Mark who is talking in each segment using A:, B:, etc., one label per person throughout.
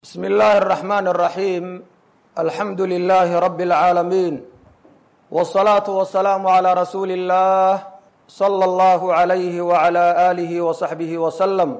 A: بسم الله الرحمن الرحيم الحمد لله رب العالمين والصلاة والسلام على رسول الله صلى الله عليه وعلى آله وصحبه وسلم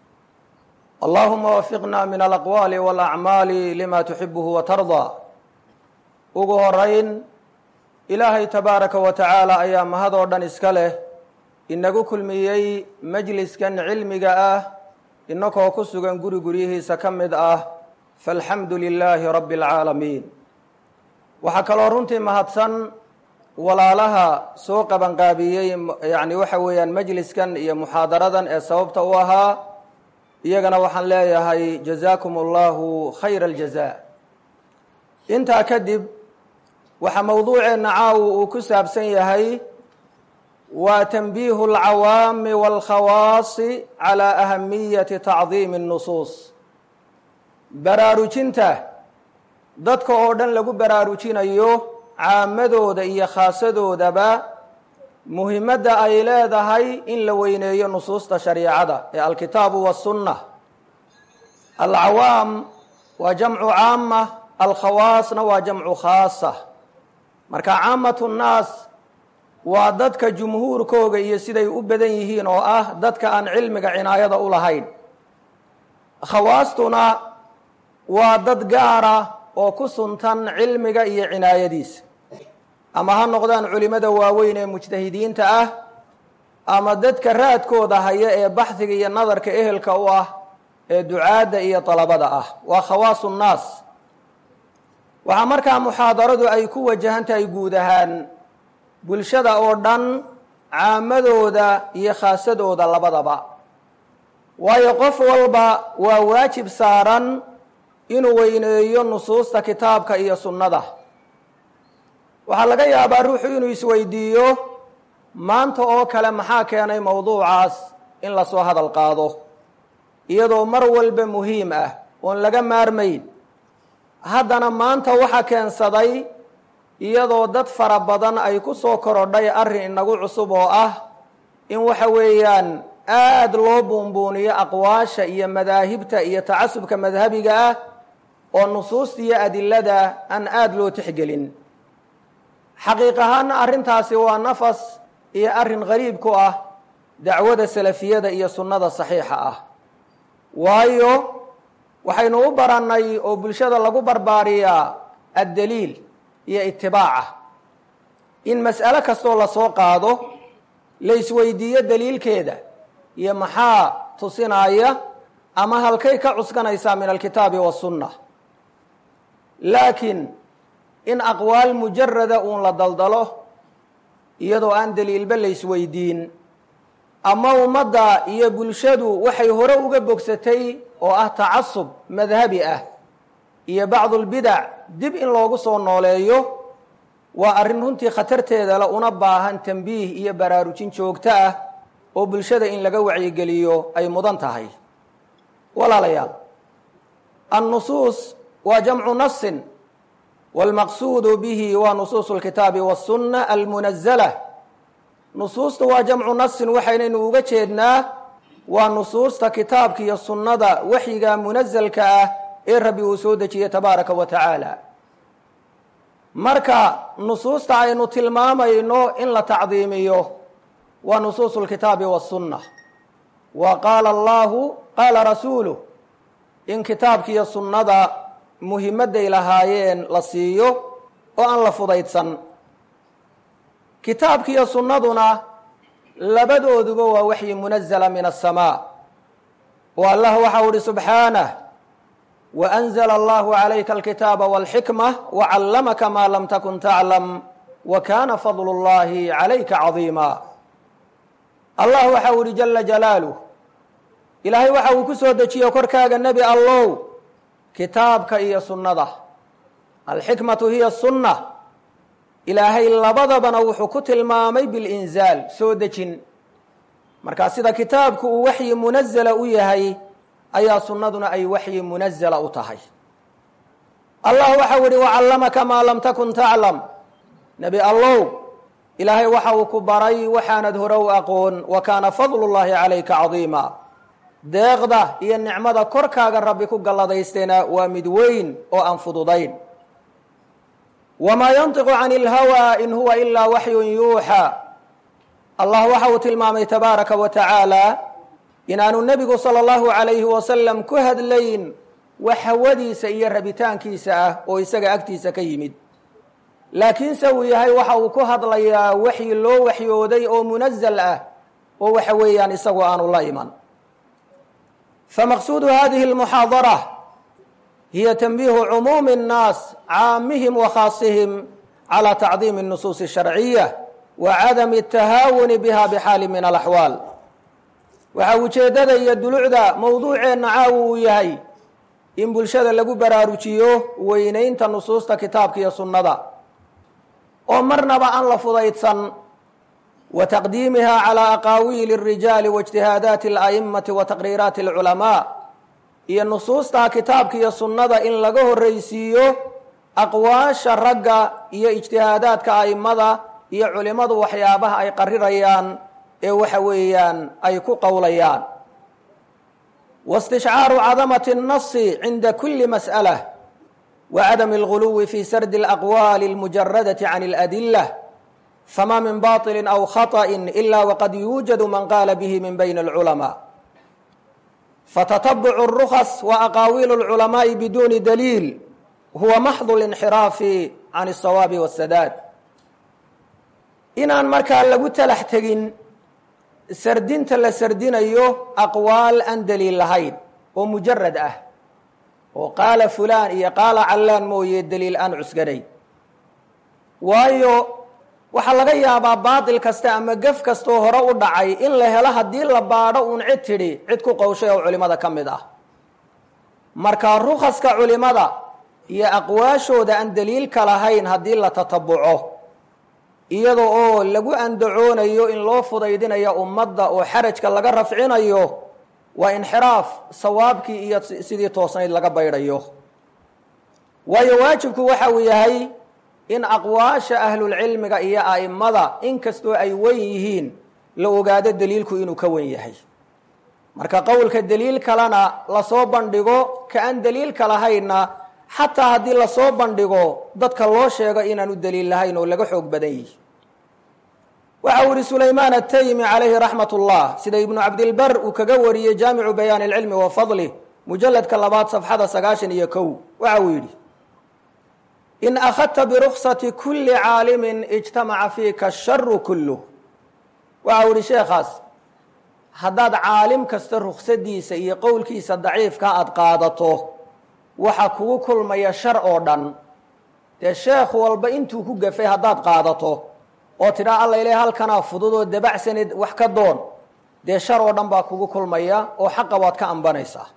A: اللهم وفقنا من الأقوال والأعمال لما تحبه وترضى ugu horeyn ilaahay tabaaraka wa tacaala ayaa mahadoo dhan iska leh inagu kulmiyey majliskan cilmiga ah inakoo ku sugan guri guryihiisa ka mid ah faalxamdu lilaahi rabbi alcaalamiin waxaa kaloo runtii mahadsan walaalaha soo qabanqaabiyey yacni waxa weeyaan majliskan iyo muxaadaradan ee sababta u ahaa iyagana waxaan leeyahay jazaakum allahu khayra aljaza intaa kadib waxaa mowduuceenna caawu uu ku saabsan yahay waa tanbiihu alcawaami waalkhawaasi calaa ahamiyati tacdiimi الnusuus baraarujinta dadka oo dhan lagu baraarujinayo caamadooda iyo khaasadoodaba muhimadda ay leedahay in la weyneeyo nusuusta shariicada ee alkitaabu wasunna alcawaam waa jamcu caama alkhawaasna waa jamcu khaasa marka caamatu nnaas waa dadka jumhuurkooga iyo siday u badan yihiin oo ah dadka aan cilmiga cinaayada u lahayn khawaastuna waa dad gaara oo ku suntan cilmiga iyo cinaayadiisa ama ha noqdaan culimada waaweyn ee mujtahidiinta ah ama dadka raadkooda haya ee baxdiga iyo nadarka ehelka u ah ee ducaadda iyo dalabada ah waa khawaasu nnaas waxaa markaa muxaadaradu ay ku wajahan tahay guud ahaan bulshada oo dhan caamadooda iyo khaasadooda labadaba waayo qof walba waa waajib saaran inuu weyneeyo nusuusta kitaabka iyo sunnada waxaa laga yaabaa ruuxu inuu isweydiiyo maanta oo kale maxaa keenay mowduucaas in lasoo hadal qaado iyadoo mar walba muhiim ah oon laga maarmayn haddana maanta waxaa keensaday iyadoo dad fara badan ay ku soo korodhay arrin inagu cusub oo ah in waxa weeyaan aada loo buunbuuniyo aqwaasha iyo madaahibta iyo tacasubka madhabiga ah oo nusuusta iyo adilada aan aada loo tixgelin xaqiiq ahaana arrintaasi waa nafas iyo arrin qariib ku ah dacwada salafiyada iyo sunnada saxiixa ah waayo waxaynu u barannay oo bulshada lagu barbaariyaa addaliil iyo itibaaca in mas'alo kastoo lasoo qaado la isweydiiyo daliilkeeda iyo maxaa tusinaya ama halkay ka cuskanaysaa min alkitaabi wasunna laakiin in aqwaal mujarada uun la daldalo iyadoo aan daliilba la isweydiin ama ummadda iyo bulshadu waxay hore uga bogsatay oo ah tacasub madhabi ah iyo bacdulbidac dib in loogu soo nooleeyo waa arrin runtii khatarteeda le una baahan tambiih iyo baraarujin joogto ah oo bulshada in laga wacyigeliyo ay mudan tahay walaalayaal annusuus waa jamcu nasin wاlmaqsuudu bihi waa nusuusu اlkitaabi waالsunna almunazala nusuusta waa jamcu nasin waxaynaynu uga jeednaa waa nusuusta kitaabka iyo sunnada waxyiga munazalka ah ee rabbi uu soo dejiyey tabaaraka wa tacaala marka nusuusta aynu tilmaamayno in la tacdiimiyo waa nusuusu اlkitaabi waالsunna wa qaala allahu qaala rasuuluh in kitaabka iyo sunnada muhimadday lahaayeen la siiyo oo aan la fudaydsan kitaabka iyo sunnaduna labadooduba waa waxyi munazala min aلsamaa oo allah waxau uhi subxaanah waأnzla allahu calayka alkitaaba wاlxikma wacallamaka maa lam takun taclam wa kana fadlu اllahi calayka cadiima allah waxau ihi jala jalaaluh ilaahay waxa uu ku soo dejiye korkaaga nebi allow kitaabka iyo sunnada alxikmatu hiya sunna ilaahay labadabana wuxuu ku tilmaamay bilinzaal soo dejin markaa sida kitaabku uu waxyi munazala u yahay ayaa sunnaduna ay waxyi munazala u tahay allah waxau ihi wacallamaka maa lam takun taclam nebi allow ilaahay waxa uu ku baray waxaanad hore u aqoon wa kaana fadlu llahi calayka cadiima deeqda iyo nicmada korkaaga rabbi ku galladaystayna waa mid weyn oo aan fududayn wamaa yantiqu can ilhawaa in huwa ilaa waxyun yuuxaa allah waxa uu tilmaamay tabaaraka wa tacaala inaanu nebigu sala allahu calayhi wasalam ku hadlayn wax hawadiisa iyo rabitaankiisa ah oo isaga agtiisa ka yimid laakiinse uu yahay waxa uu ku hadlayaa waxyi loo waxyooday oo munazal ah oo waxa weeyaan isagu aanu la iman famaqsuudu hadihi اlmuxaadara hiya tanbiihu cumuumi الnaas caamihim wa khaasihim calى tacdiimi الnusuusi الsharciya wa cadami الtahaawuni biha bxaali min alaxwaal waxa ujeeddada iyo dulucda mowduuceenna caawi uu yahay in bulshada lagu baraarujiyo weynaynta nusuusta kitaabka iyo sunnada oo marnaba aan la fudaydsan wa taqdiimiha calى aqaawiili الrijaali waاجtihaadaati اla'imati wa taqriiraati اlculamaa iyo nusuusta kitaabka iyo sunnada in laga horreysiiyo aqwaasha ragga iyo ijtihaadaadka a'immada iyo culimmadu waxyaabaha ay qarirayaan ee waxa weeyaan ay ku qowlayaan واstishcaaru cadamaة الnasi cinda kuli masألة وcadم الغuluwi fi sardi الأqwali الmujaradaةi can الأdilة fama min baطili أw khaطأ إla wqad yuujad man qaala bih min bayn الculamاء fatataبc الرkص وأqaawiil الculamaaءi biduni daliil huwa maxض الانxiraafi can الصawaabi والsadaad inaan markaa lagu talax tegin sardinta la sardinayo aqwaal aan daliil lahayn oo mujarad ah oo qaala fulaan iyo qaala callaan mooye daliil aan cusganay waayo waxaa laga yaabaa baatil kasta ama gef kastoo hore u dhacay in la helo haddii la baadho uun cid tidhi cid ku qowshay oo culimmada ka mid ah marka rukaska culimada iyo aqwaashooda aan daliilka lahayn haddii la tatabuco iyada oo lagu andacoonayo in loo fudaydinayo ummadda oo xarajka laga rafcinayo waa inxiraaf sawaabkii iyo sidii toosnayd laga baydhayo waayo waajibku waxa uu yahay in aqwaasha ahlulcilmiga iyo a'immada inkastoo ay wen yihiin la ogaado daliilku inuu ka wen yahay marka qowlka daliil kalena lasoo bandhigo ka aan daliilka lahaynna xataa haddii lasoo bandhigo dadka loo sheego inaanu daliil lahayn oo laga xoog badan yihi waxa uu yihi sulaymaan ataymi calayhi raxmat ullah sida ibnu cabdilbar uu kaga wariyey jaamicu bayaan ilcilmi wa fadlih mujaladka labaad safxada sagaashan iyo kow waxa uu yidhi in akhadta biruksati kuli caalimin ijtamaca fiika asharu kulluh waxa uu yihi sheekhaas haddaad caalim kasta ruksadiisa iyo qowlkiisa daciifka aada qaadato waxa kugu kulmaya shar oo dhan dee sheekh walba intuu ku gafay haddaad qaadato oo tidhaa alla ileh halkanaa fudud oo dabacsanid wax ka doon dee shar oo dhan baa kugu kulmaya oo xaqa waad ka ambanaysaa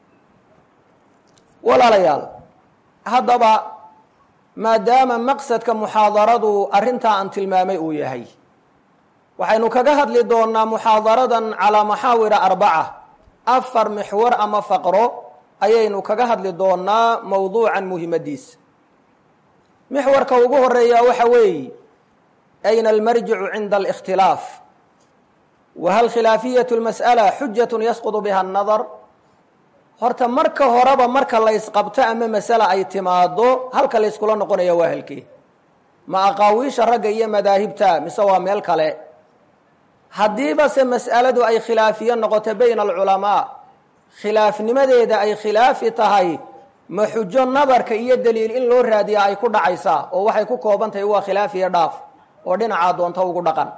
A: walaalayaal haddaba maadaama maqsadka muxaadaradu arrintaa aan tilmaamay uu yahay waxaynu kaga hadli doonaa muxaadaradan calaa maxaawira arbaca afar mixwar ama faqro ayaynu kaga hadli doonaa mowduucan muhimadiisa mixwarka ugu horeeya waxa weeye ayna almarjicu cinda alikhtilaaf wa hal khilaafiyatu lmas'ala xujatun yasqudu biha annadar horta marka horeba marka la ysqabto ama masale ay timaado halka layskula noqonaya waa halkee ma aqaawiisha ragga iyo madaahibta mise waa meel kale haddiiba se mas'aladu ay khilaafiye noqoto bayna alculamaa khilaafnimadeeda ay khilaafi tahay ma xujo nadarka iyo daliil in loo raadiya ay ku dhacaysaa oo waxay ku kooban tahay waa khilaafiyo dhaaf oo dhinacaa doonta ugu dhaqan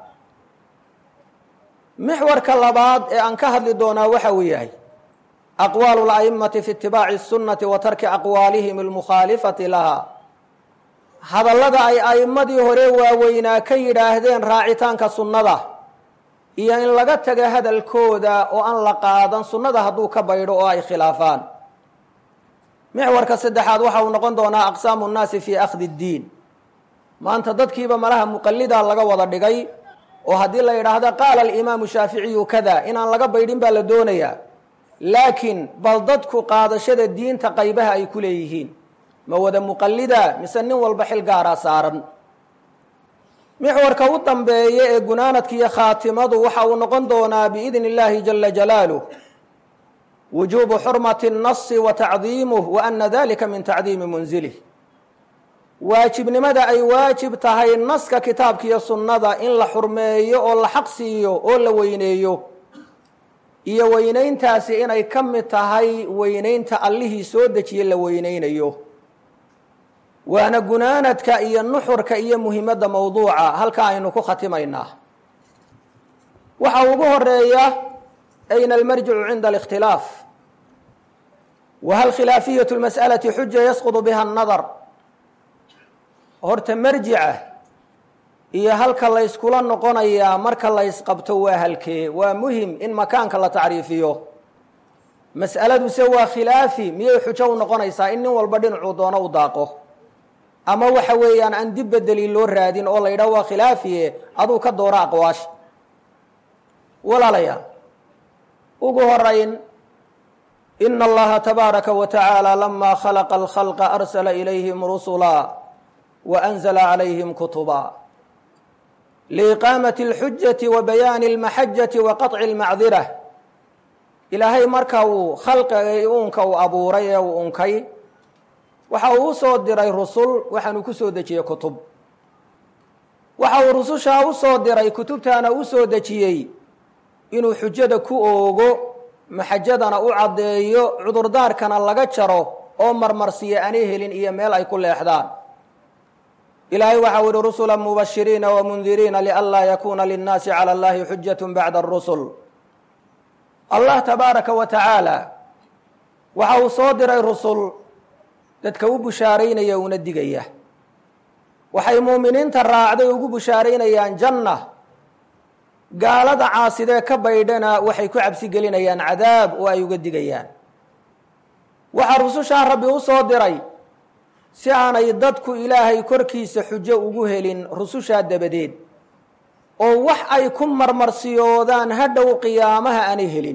A: mixwarka labaad ee aan ka hadli doonaa waxa uu yahay aqwaalu la'imati fi itibaaci sunnati wa tarki aqwaalihim almukhaalifati laha hadallada ay a'immadii hore waaweynaa ka yidhaahdeen raacitaanka sunnada iyo in laga taga hadalkooda oo aan la qaadan sunnada hadduu ka baydho oo ay khilaafaan mixwarka saddexaad waxa uu noqon doonaa aqsaamu nnaasi fii akhdi ddiin maanta dadkiiba malaha muqallida laga wada dhigay oo haddii la yidhaahdo qaala alimaamu shaaficiyu kada inaan laga baydhin baa la doonayaa laakiin bal dadku qaadashada diinta qaybaha ay ku leeyihiin ma wada muqallida mise nin walba xil gaaraa saaran mixwarka u dambeeya ee gunaanadka iyo khaatimadu waxa uu noqon doonaa biidni illaahi jala jalaaluh wujuubu xurmati الnasi wa tacdiimuh wa ana dalika min tacdiimi munzilih waajibnimada ay waajib tahay naska kitaabka iyo sunnada in la xurmeeyo oo la xaq siiyo oo la weyneeyo iyo weynayntaasi inay ka mid tahay weynaynta allihii soo dejiye la weyneynayo waana gunaanadka iyo nuxurka iyo muhimadda mowduuca halkaa aynu ku khatimaynaa waxa ugu horeeya ayna almarjicu cinda alikhtilaaf wa hal khilaafiyatu lmas'alati xuja yasqudu biha annadar horta marjica iyo halka layskula noqonayaa marka laysqabto waa halkee waa muhim in makaanka la tacriifiyo mas'aladuse waa khilaafi miyay xujo u noqonaysaa in nin walba dhinacuu doono u daaqo ama waxa weeyaan aan dib bedeli loo raadin oo la yidhaho waa khilaafiye aduu ka dooro aqwaasha walaalayaal ugu horayn ina allaha tabaaraka wa tacaala lama khalaqa alkhalqa arsala ilayhim rusula wa anzala calayhim kutuba liiqaamati alxujati wa bayaani almaxajati wa qaطci almacdira ilaahay marka uu khalqigay uunka uu abuuray ee uu unkay waxa uu usoo diray rusul waxaanu ku soo dejiyey kutub waxa uu rusushaa usoo diray kutubtaana usoo dejiyey inuu xujada ku oogo maxajadana u caddeeyo cudurdaarkana laga jaro oo marmarsiya aanay helin iyo meel ay ku leexdaan ilaahay waxau yihi rusula mubashiriina wamundiriina lianlaa yakuuna linnaasi cala allahi xujat bacda arusul allah tabaaraka wa tacaala waxa uu soo diray rusul dadka u bushaaraynaya una digaya waxay muuminiinta raacday ugu bushaaraynayaan janna gaalada caasidee ka baydhana waxay ku cabsi gelinayaan cadaab oo ay uga digayaan waxaa rusushaa rabbi u soo diray si aanay dadku ilaahay korkiisa xujo ugu helin rusushaa dabadeed oo wax ay ku marmarsiyoodaan hadhow qiyaamaha aanay helin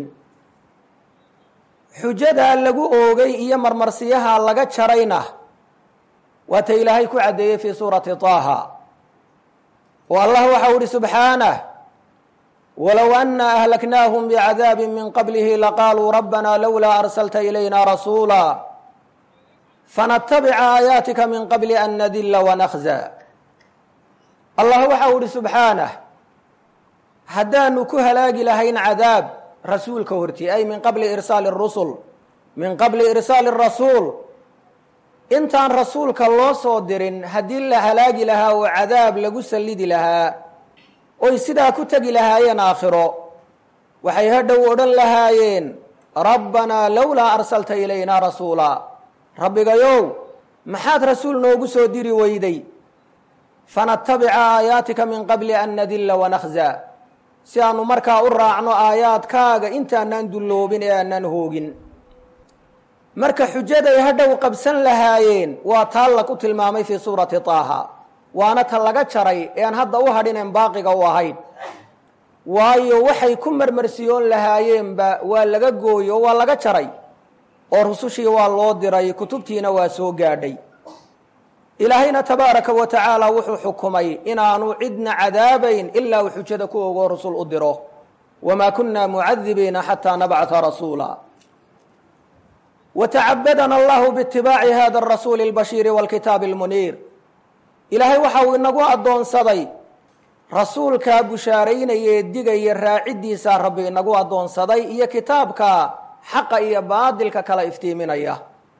A: xujadaa lagu oogay iyo marmarsiyaha laga jarayna waata ilaahay ku caddeeyey fii suurati taaha oo allah waxau ihi subxaanah walow ana ahlaknaahum bicadaabi min qablihi laqaaluu rabbana lowlaa arsalta ilayna rasuula fanatabica aayaatika min qabli an nadilla wanakza allah waxau ihi subxaanah haddaanu ku halaagi lahayn cadaab rasuulka horti ay min qabli irsaali rusul min qabli irsaali rasuul intaan rasuulka loo soo dirin haddii la halaagi lahaa oo cadaab lagu sallidi lahaa oy sidaa ku tegi lahaayeen aakhiro waxay hadhow odhan lahaayeen rabbanaa lowlaa arsalta ilayna rasuula rabbigayow maxaad rasuul noogu soo diri weyday fanatabica aayaatika min qabli an nadilla wanakza si aanu markaa u raacno aayaadkaaga intaanaan dulloobin ee aanaan hoogin marka xujaday hadhow qabsan lahaayeen waa taa lagu tilmaamay fii suurati taaha waana ta laga jaray ean hadda u hadhineen baaqiga u ahayn waayo waxay ku marmarsiyoon lahaayeenba waa laga gooyo waa laga jaray oo rusushii waa loo diray kutubtiina waa soo gaadhay ilaahayna tabaaraka wa tacaala wuxuu xukumay inaanu cidna cadaabayn ilaa uu xujada ku ogoo rusul u diro wamaa kunna mucadibiina xataa nabcata rasuula watacabadana allahu biitibaaci hada arasuuli اlbashiiri wاlkitaabi اlmuniir ilaahay waxa uu inagu addoonsaday rasuulkaa bushaaraynayee digaya raaciddiisaa rabbi inagu addoonsaday iyo kitaabka xaqa iyo baadilka kala iftiiminaya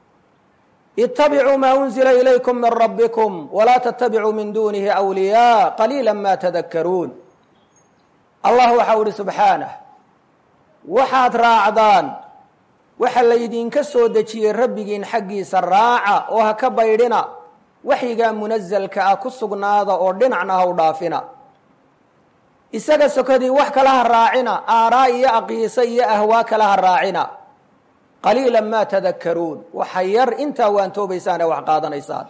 A: itabicuu maa unzila ilaykum min rabbikum walaa tattabicuu min duunihi awliyaa qaliila ma tadakkaruun allah waxau ihi subxaanah waxaad raacdaan waxa laydinka soo dejiyey rabbigiin xaggiisa raaca oo ha ka baydhina waxyigaa munasalka ah ku sugnaada oo dhinacna ha u dhaafina isaga sokodii wax kala ha raacina aaraa iyo aqiisa iyo ahwaa kala ha raacina qaliila ma tadakkaruun waxa yar intaa waan toobaysaan ee wax qaadanaysaan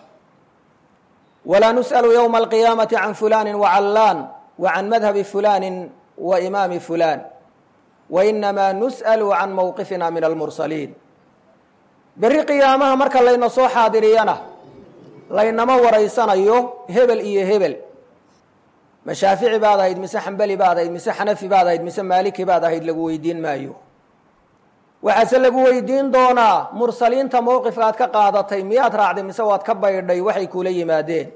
A: walaa nus'alu yowma alqiyaamati can fulani wacallaan wa can madhabi fulani wa imaami fulan wa inamaa nus'alu can mowqifina min almursaliin berri qiyaamaha marka layna soo xaadiriyana laynama waraysanayo hebel iyo hebel ma shaafici baad ahayd mise xambali baad ahayd mise xanafi baad ahayd mise maaliki baad ahayd lagu weydiin maayo waxaase lagu weydiin doonaa mursaliinta mowqifka aad ka qaadatay miyaad raacday mise waad ka baydhay waxay kuula yimaadeen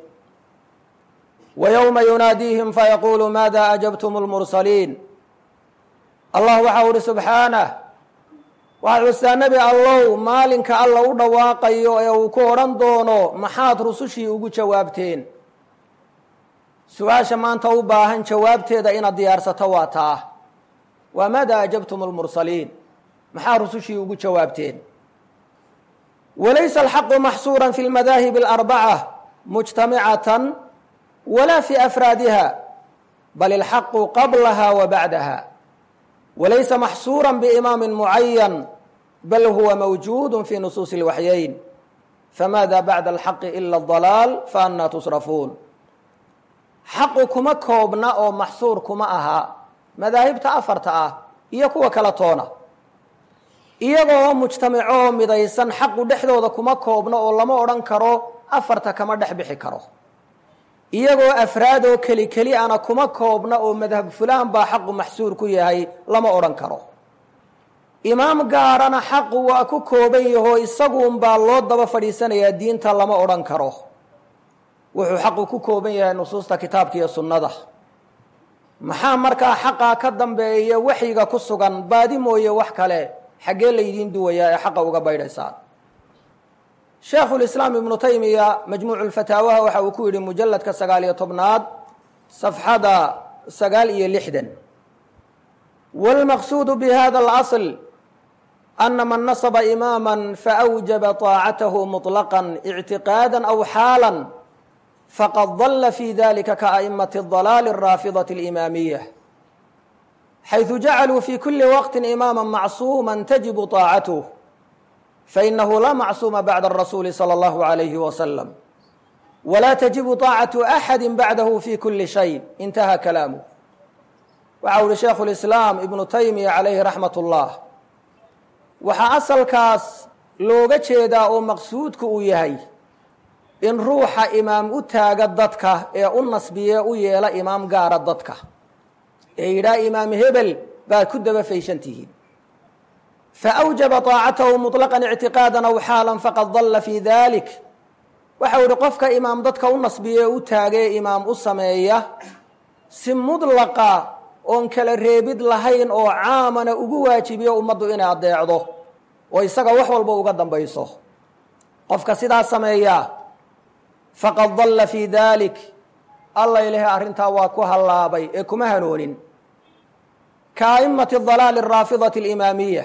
A: wa yowma yunaadiihim fayaquulu maada ajabtum lmursaliin allah waxa uhi subxaanah waxaad xustaa nebi allow maalinka alla u dhawaaqayo ee uu ku odhan doono maxaad rusushii ugu jawaabteen su-aasha maanta u baahan jawaabteeda inaad diyaarsato waa taa waa maada ajabtum lmursaliin maxaa rusushii ugu jawaabteen walaysa alxaqu maxsuura fi lmadaahib alarbaca mujtamicatan wala fi afraadiha bal ilxaqu qablaha wa bacdaha walaysa maxsuura biimaami mucayan bal huwa mawjuud fi nusuusi اlwaxyayn famaada bacda alxaqi ila اdalaal faannaa tusrafuun xaqu kuma koobna oo maxsuur kuma aha madaahibta afarta ah iyo kuwa kala toona iyagoo mujtamaco oo midaysan xaqu dhexdooda kuma koobno oo lama odhan karo afarta kama dhex bixi karo iyagoo afraad oo keli keli ana kuma koobna oo madhab fulaan baa xaqu maxsuur ku yahay lama odhan karo imaam gaarana xaqu waa ku kooban yahoo isaguunbaa loo daba fadhiisanayaa diinta lama odhan karo wuxuu xaqu ku kooban yahay nusuusta kitaabka iyo sunnada maxaa markaa xaqaa ka dambeeya waxyiga ku sugan baadi mooye wax kale xaggee laydiin duwayaa ee xaqa uga baydhaysaan sheekhulislaam ibnu taymiya majmuucu lfataawaha waxa uu ku yidhi mujalladka sagaal iyo tobnaad safxada sagaal iyo lixdan wاlmaqsuudu bihada اlasl ana man nasba imaama faأwjaba طaacatahu muطlaqا اctiqaada aw xaala faqad dala fi dalika kaأئmaة الضalaal الraafidaة الإimaamiya xayثu jacaluu fi kuli waqti imaama macsuuma tajibu طaacatuh fainahu laa macsuuma bacda الrasuuli salى اllahu عalayhi wasalam wla tajibu طaacaةu axadi bacdahu fi kuli shay intaha kalaamu waxa uhi sheikhu lislaam ibnu taymiya calayhi raxmat ullah waxaa asalkaas looga jeedaa oo maqsuudku uu yahay in ruuxa imaam u taaga dadka ee u nasbiye u yeela imaam gaara dadka ee yidhaha imaam hebel baad ku daba fayshantihiin faأwjaba طaacatahu muطlaqan اctiqaada aw xaala faqad dalla fi dalik waxau ihi qofka imaam dadka u nasbiye u taagee imaam u sameeya si mudlaqa oon kala reebid lahayn oo caamana ugu waajibiyo ummaddu inay adeecdo oo isaga wax walba uga dambayso qofka sidaa sameeyaa faqad dalla fii dalik alla ilahay arrintaa waa ku hallaabay ee kuma hanoonin ka a'immati dalaali araafidati alimaamiya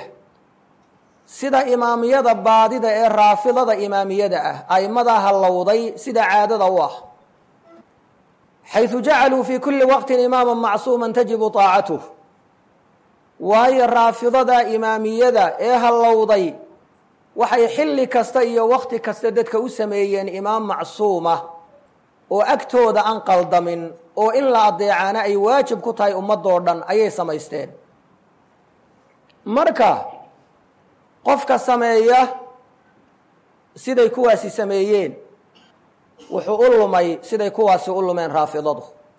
A: sida imaamiyada baadida ee raafidada imaamiyada ah a'immadaa hallowday sida caadada u ah xayثu jacaluu fi kuli waqti imaama macsuuma tajibu طaacatuh waayo raafidada imaamiyada ee hallowday waxay xilli kasta iyo wakti kasta dadka u sameeyeen imaam macsuuma oo agtooda aan qaldamin oo in la adeecaana ay waajib ku tahay ummadoo dhan ayay samaysteen marka qofka sameeya siday kuwaasi sameeyeen wuxuu u lumay siday kuwaasi u lumeen raafidadu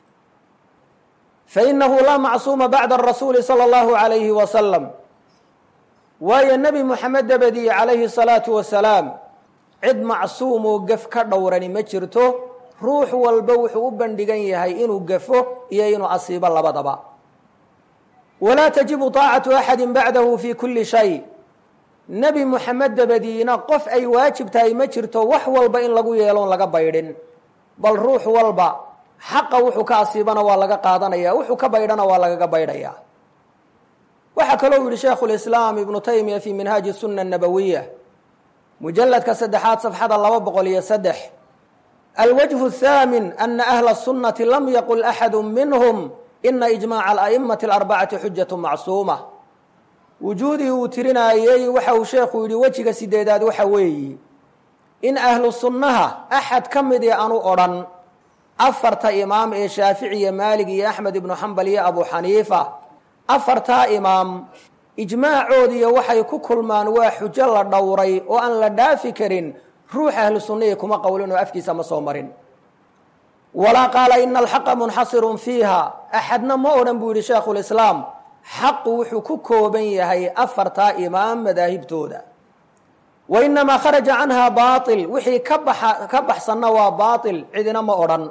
A: fainahu laa macsuuma bacda arasuuli salى اllahu عalayhi wasalam waayo nebi moxamed dabadii calayhi الsalaatu wasalaam cid macsuumoo gef ka dhowrani ma jirto ruux walba wuxuu u bandhigan yahay inuu gafo iyo inuu asiibo labadaba walaa tajibu طaacatu axadi bacdahu fi kuli shay nebi moxamed dabadiina qof ay waajib tahay ma jirto wax walba in lagu yeeloon laga baydhin bal ruux walba xaqa wuxuu ka asiibana waa laga qaadanaya wuxuu ka baydhana waa lagaga baydhaya waxaa kaloo yihi sheikhu lislaam ibnu taymiya fi minhaaji suna nabawiya mujaladka saddexaad safxada laba boqol iyo saddex alwajhu الthaamin ana ahla الsunati lam yaqul axadu minhm ina ijmaca ala'imati alarbacati xujatu macsuuma wujuudii uu tirinaayey waxa uu sheekhu yidhi wejiga sideedaad waxa weeyi in ahlu sunnaha axad ka mid ee aanu odhan afarta imaam ee shaafici iyo maalig iyo axmed ibnu xambal iyo abu xaniifa afartaa imaam ijmaacoodiiyo waxay ku kulmaan waa xujo la dhowray oo aan la dhaafi karin ruux ahlu sunnihii kuma qowlin oo afkiisa ma soo marin walaa qaala ina alxaqa munxasirun fiiha axadna ma odhan buu yidhi sheekhulislaam xaqu wuxuu ku kooban yahay afartaa imaam madaahibtooda wa inamaa kharaja canha baail wixii ka baxa ka baxsanna waa baail cidina ma odhan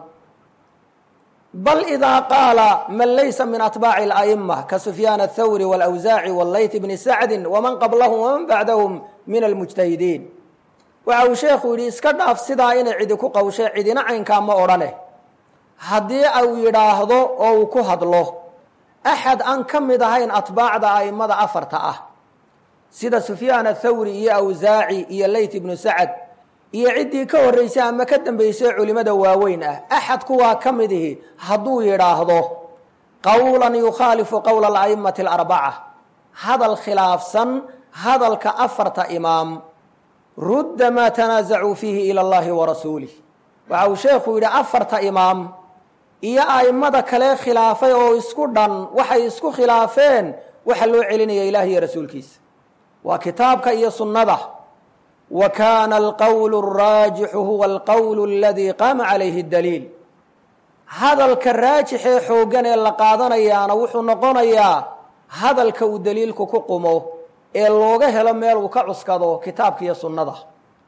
A: bal idaa qaala man laysa min atbaaci ala'ima ka sufyaan athawri wاlawsaaci wاllayth bni sacdi waman qablahum waman bacdahum min almujtahidiin waxa uu sheekhu yidhi iska dhaaf sidaa inay cidi ku qawshe cidina caynkaa ma odhane haddii uu yidhaahdo oo uu ku hadlo axad aan ka mid ahayn atbaacda a'immada afarta ah sida sufyaan athawri iyo awsaaci iyo layt ibnu sacad iyo ciddii ka horraysay ama ka dambaysay culimmada waaweyn ah axad kuwaa ka mid ihi hadduu yidhaahdo qowlan yukhaalifu qowla ala'imati alarbaca hadal khilaafsan hadalka afarta imaam rudda maa tanaasacuu fiihi ila allahi wa rasuulih waxa uu sheekhu yidhi afarta imaam iyo a'immada kale khilaafay oo isku dhan waxay isku khilaafeen waxa loo celinaya ilaah iyo rasuulkiisa waa kitaabka iyo sunnada wa kaana alqowlu araajixu huwa alqowlu aladii qaama calayhi daliil hadalka raajixee xooggan ee la qaadanayaana wuxuu noqonayaa hadalka uu daliilku ku qumo ee looga helo meel uu ka cuskado kitaabka iyo sunnada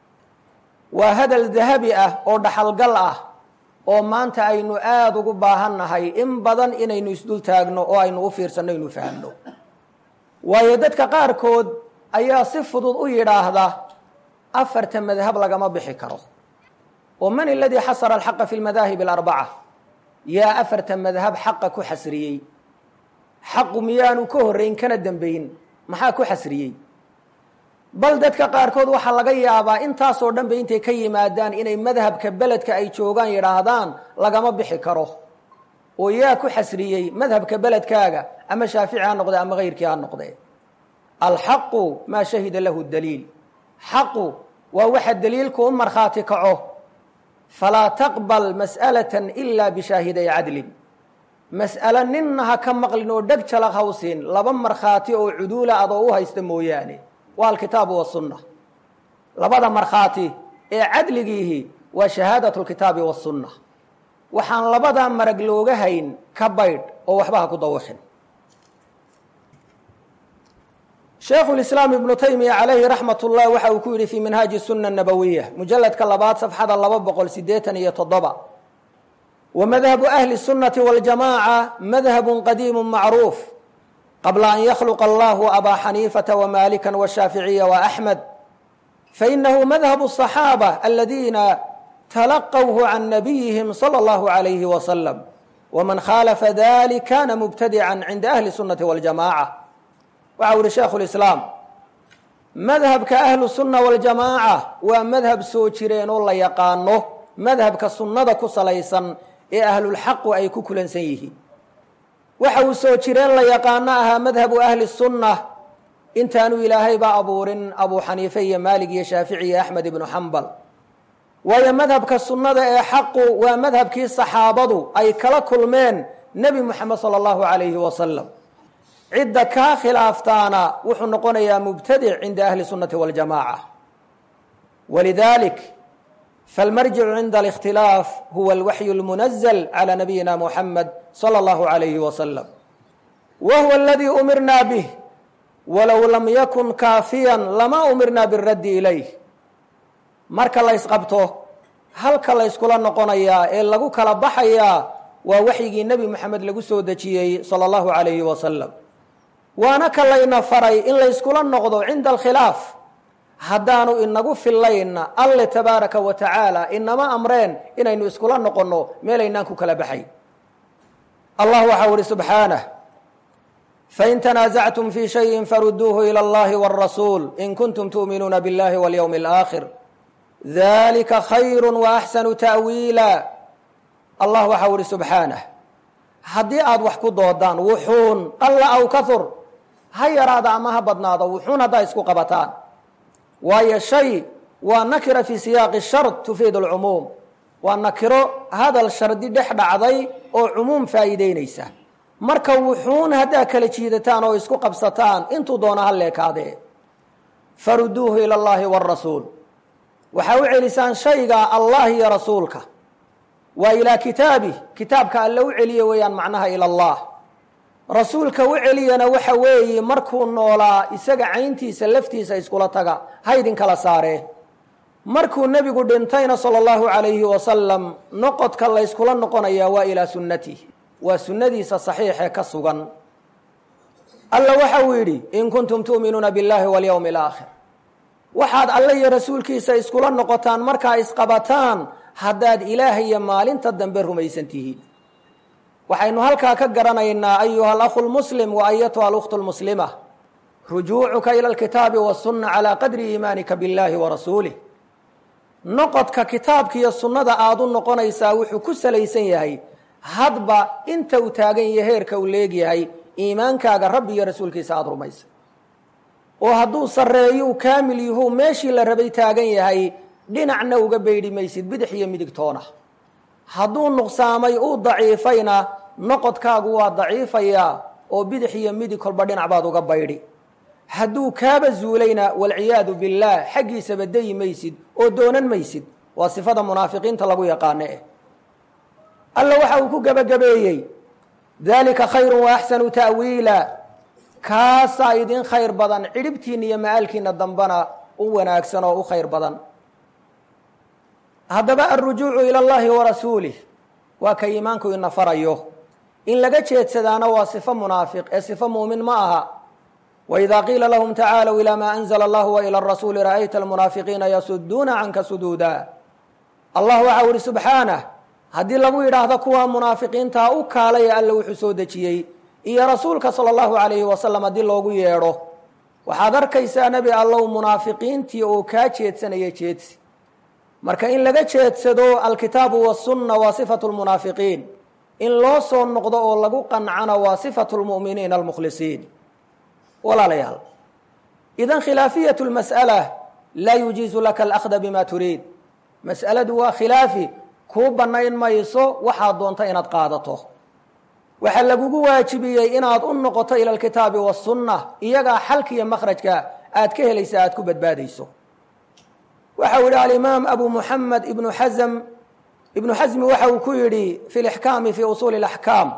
A: waa hadal dahabi ah oo dhaxalgal ah oo maanta aynu aada ugu baahannahay in badan inaynu isdul taagno oo aynu u fiirsanno inu fahamno waayo dadka qaarkood ayaa si fudud u yidhaahda afarta madhab lagama bixi karo oo man aladii xasara alxaqa fi lmadaahib alarbaca yaa afarta madhab xaqa ku xasriyey xaqu miyaanu ka horrayn kana dembayn maxaa ku xasriyey bal dadka qaarkood waxaa laga yaabaa intaasoo dhan ba intay ka yimaadaan inay madhabka beledka ay joogaan yidhaahdaan lagama bixi karo oo yaa ku xasriyey madhabka beledkaaga ama shaafici ha noqde ama kayrkii ha noqde alxaqu maa shahida lahu daliil xaqu waa waxa daliilku u markhaati kaco falaa taqbal mas'alatan ila bishaahiday cadlin mas'alo ninna ha ka maqlin oo dheg jalaq hawsiin laba markhaati oo cuduula adoo u haysta mooyaane waa alkitaabu wasunna labada markhaati ee cadligiihi waa shahaadatu lkitaabi wasunna waxaan labadaa marag looga hayn ka baydh oo waxba ha ku dawaqin sheekhu lislaam ibnu taymiya calayhi raxmat ullah waxa uu ku yidhi fii minhaaji sunna nabowiya mujaladka labaad safxada laba boqol sideetan iyo toddoba wa madhabu ahli sunnati waljamaaca madhabun qadiimu macruuf qabla an yakhluqa allahu abaa xaniifata wmalika washaaficiya waaxmed fainahu madhabu الصaxaabة aladiina talaqwhu can nabiyihim salى اllahu عalayhi wasalam wman khaalafa dalik kana mubtadica cinda ahli sunati waljamaca waxa u yihi sheikhu lislaam madhabka ahlu sunna waljamaaca waa madhab soo jireen oo la yaqaano madhabka sunnada ku salaysan ee ahlulxaqu ay ku kulansan yihiin waxa uu soo jireen la yaqaano ahaa madhabu ahli sunna intaanu ilaahaybaa abuurin abu xaniife iyo maalig iyo shaafici iyo axmed ibnu xambal waayo madhabka sunnada ee xaqu waa madhabkii saxaabadu ay kala kulmeen nebi moxamed sala allahu calayhi wasalam cidda kaa khilaaftaana wuxuu noqonayaa mubtadic cinda ahli sunnati waljamaca walidalik falmarjicu cinda alikhtilaaf huwa alwaxyu lmunazl calى nabiyina muxamed salى اllahu عalayhi wasalam wa huwa aladii umirna bih walow lam yakun kaafiyan lama umirna biraddi ilayh marka la ysqabto halka la yskula noqonayaa ee lagu kala baxayaa waa waxyigii nebi moxamed lagu soo dejiyey salى اllahu عalayhi wasalam waana ka layna faray in layskula noqdo cinda alkhilaaf haddaanu inagu fillaynna alle tabaaraka wa tacaala inama amreen inaynu iskula noqonno meelaynaan ku kala baxay allah waxau ihi subxaanah fain tanaasactum fii shayin faruduuhu ilى اllahi wاrasuul in kuntum tu'minuuna biاllahi wاlyowmi اlآakhir dalika khayru waaxsanu ta'wiila allah waxau ihi subxaanah haddii aada wax ku doodaan wuxuun qalla aw kahur ha yaraada ama ha badnaado wuxuun haddaa isku qabataan waayo shay waa nakira fii siyaaqi shard tufiid alcumuum waa nakiro hadal shardi dhex dhacday oo cumuum faa'iideynaysa marka wuxuun haddaa kala jiidataan oo isku qabsataan intuu doona ha leekaadee faruduuhu ila allahi wاrasuul waxaa u celisaan shayga allah iyo rasuulka waa ilaa kitaabih kitaabka alle u celiye weeyaan macnaha ila allah rasuulka u celiyana waxa weeye markuu noolaa isaga cayntiisa laftiisa iskula taga haydin kala saaree markuu nebigu dhintayna sala allahu calayhi wasalam noqodka layskula noqonayaa waa ilaa sunnatih waa sunnadiisa saxiixee ka sugan alla waxa uu yidhi in kuntum tu'minuuna biاllahi walyowmi alaakhir waxaad alle iyo rasuulkiisa iskula noqotaan markaa isqabataan haddaad ilaah iyo maalinta dambe rumaysan tihiin waxaynu halkaa ka garanaynaa ayuha alakhu lmuslim wa ayatuha alkhtu lmuslima rujuucuka ila alkitaabi wasunna calaa qadri iimaanika biاllahi wa rasuulih noqodka kitaabka iyo sunnada aada u noqonaysaa wuxuu ku salaysan yahay hadba inta uu taagan yahay heerka uu leegyahay iimaankaaga rabbi iyo rasuulkiisa aada rumaysa oo hadduu sarreeyo u kaamil yahu meeshii la rabay taagan yahay dhinacna uga beydhi maysid bidix iyo midigtoona hadduu nuqsaamay uu daciifayna noqodkaagu waa daciifayaa oo bidix iyo midig kolba dhinac baad uga baydhi hadduu kaaba zuulayna walciyaadu billaah xaggiisaba dayi maysid oo doonan maysid waa sifada munaafiqiinta lagu yaqaano eh alla waxa uu ku gebagabeeyey dalika khayru wa axsanu ta'wiila kaasaa idin khayr badan cidhibtiina iyo ma'aalkiina dambana u wanaagsan oo u khayr badan haddaba alrujuucu ila allahi wa rasuulih waa ka iimaanku ina farayo in laga jeedsadaana waa sifo munaafiq ee sifo muumin ma aha wإida qiila lahm tacaalw ilى ma anzla اllah وilى الrasuuli ra'ayta almunaafiqiina yasuduuna canka suduuda allah waxa u ihi subxaanah haddii lagu yidhaahdo kuwa munaafiqiintaa u kaalaya alla wuxuu soo dejiyey iyo rasuulka salى اllahu عalayhi wasalam haddii loogu yeedho waxaad arkaysaa nebi allow munaafiqiintii oo kaa jeedsanaya jeedsi marka in laga jeedsado alkitaabu wالsunna waa صifaة اlmunaafiqiin in loo soo noqdo oo lagu qancana waa صifaة اlmu'miniina اlmukhlisiin walaalayaal idan khilaafiyatu lmas'ala laa yujiizu laka alahda bima turiid mas'aladu waa khilaafi kuu bannayn mayso waxaad doonta inaad qaadato waxaa lagugu waajibiyey inaad u noqoto ila alkitaabi wasunna iyagaa xalka iyo makhrajka aad ka helaysa aad ku badbaadayso waxa uu yihi alimaam abu muxamed ibnu xasm ibnu xasmi waxa uu ku yidhi fi lixkaami fi usuuli اlaxkaam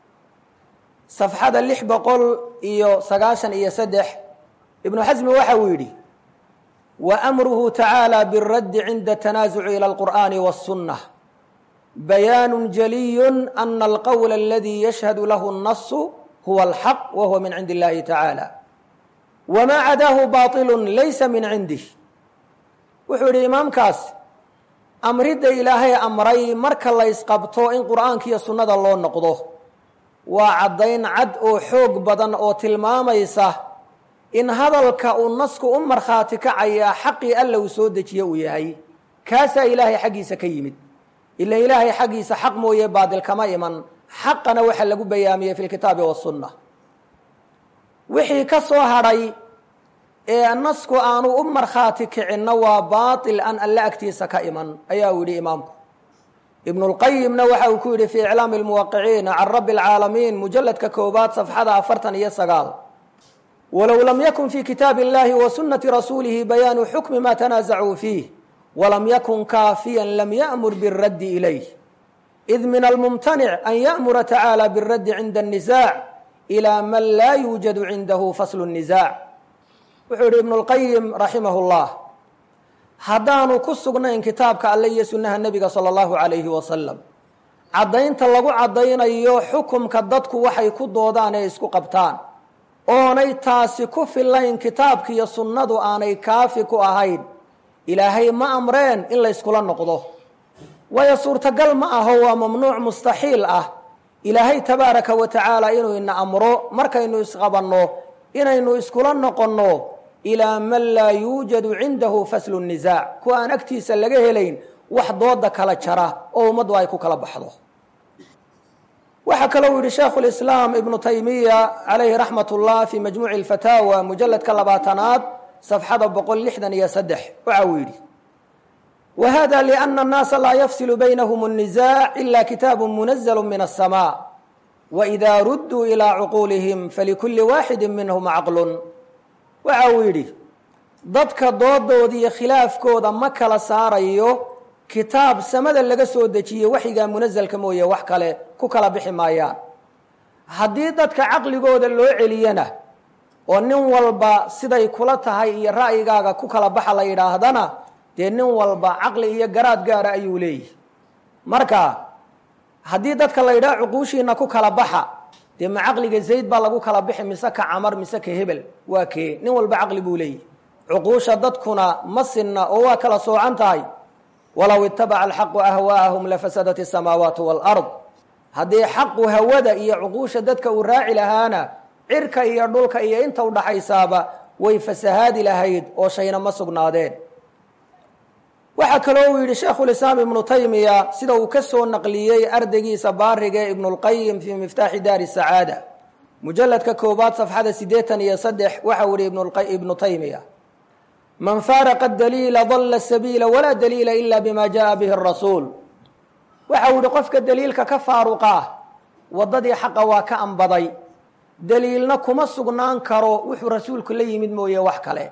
A: safxada lix boqol iyo sagaashan iyo saddex ibnu xasmi waxa uu yidhi wa amruhu tacaalى biاraddi cinda tanaasuci ilى اlqur'ani wالsunة bayaanu jaliyu ana alqowla aladi yashhadu lahu الnasu huwa alxaq wa huwa min cindi اllahi tacaalى wma cadaahu baطilu laysa min cindih wuxuu yidhi imaamkaas amridda ilaahay amray marka la ysqabto in qur'aanka iyo sunnada loo noqdo waa caddayn cad oo xoog badan oo tilmaamaysa in hadalka uu nasku u markhaati kacayaa xaqii alla uu soo dejiye uu yahay kaasaa ilaahay xaggiisa ka yimid ila ilaahay xaggiisa xaq mooye baadil kama iman xaqana waxa lagu bayaamiyey fi lkitaabi wasunna wixii ka soo hadhay ee nasku aanu u markhaati kicinna waa baatil aan alle agtiisa ka iman ayaa uu yidhi imaamku ibn اlqayimna waxa uu ku yidhi fi iclaami اlmuwaqiciina can rabi اlcaalamiin mujaladka koobaad safxada afartan iyo sagaal walow lam yakun fi kitaabi اllahi wa sunati rasuulihi bayaanu xukmi ma tanaasacuu fiih walam yakun kaafiyan lam ya'mur biاraddi ilayh id min almumtanic an ya'mura tacaalى biاraddi cinda الnisaac ilى man laa yuujadu cindahu faslu الnisaac wuxuu yihi ibn اlqayim raximah اllah haddaanu ku sugnayn kitaabka alle iyo sunnaha nebiga sala allahu calayhi wasalam caddaynta lagu caddaynayo xukumka dadku waxay ku doodaan ee isku qabtaan oonay taasi ku filayn kitaabka iyo sunnadu aanay kaafi ku ahayn ilaahay ma amreen in layskula noqdo waayo suurtagal ma aho waa mamnuuc mustaxiil ah ilaahay tabaaraka wa tacaala inuu ina amro markaynu isqabanno inaynu iskula noqonno ilaa man laa yuujadu cindahu faslu nisaac kuwa aan agtiisa laga helayn wax dooda kala jara oo ummaddu ay ku kala baxdo waxaa kaloo yihi sheikhu lislaam ibnu taymiya calayhi raxmat ullah fi majmuuci alfataawa mujaladka labaatanaad safxada boqol lixdan iyo saddex waxa uu yidhi wa hada liana annaasa laa yafsilu baynahum الnisaac ila kitaabu munazlu min الsma waإida rudduu ilى cuquulihim falikuli waaxidi minhm caqlun waxa uu yidhi dadka doodooda iyo khilaafkooda ma kala saarayo kitaab samada laga soo dejiye waxyigaa munasalka mooye wax kale ku kala bixi maayaan haddii dadka caqligooda loo celiyana oo nin walba siday kula tahay iyo ra'yigaaga ku kala baxa la yidhaahdana dee nin walba caqli iyo garaad gaara ayuu leeyihi marka haddii dadka la yidhaha cuquushiina ku kala baxa dee ma caqliga zayd baa lagu kala bixi mise ka camar mise ka hebel waa kee nin walba caqli buu leeyihi cuquusha dadkuna ma sinna oo waa kala soocan tahay walow itabaca alxaqu ahwaa'ahum lafasadat asamaawaatu waalard haddii xaqu hawada iyo cuquusha dadka uu raaci lahaana cirka iyo dhulka iyo inta udhaxaysaaba way fasahaadi lahayd oo shayna ma sugnaadeen waxaa kaloo uu yidhi sheekhulislaam ibnu taymiya sida uu ka soo naqliyey ardaygiisa baarige ibnulqayim fii miftaaxi daari sacaada mujalladka koobaad safxada siddeetan iyo saddex waxau yihi ibnu taymiya man faaraqa daliila dalla sabiila walaa daliila ila bima jaءa bihi rasuul waxa uu yihi qofka daliilka ka faaruqaa waddadii xaqa waa ka anbaday daliilna kuma sugnaan karo wuxuu rasuulku la yimid mooye wax kale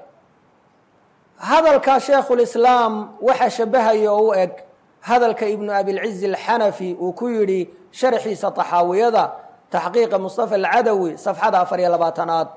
A: hadalka sheekhulislaam waxa shabahaya oo u eg hadalka ibnu abilcizi alxanafi uu ku yidhi sharxiisa taxaawiyada taxqiiqa mustafa alcadawi safxada afar iyo labaatanaad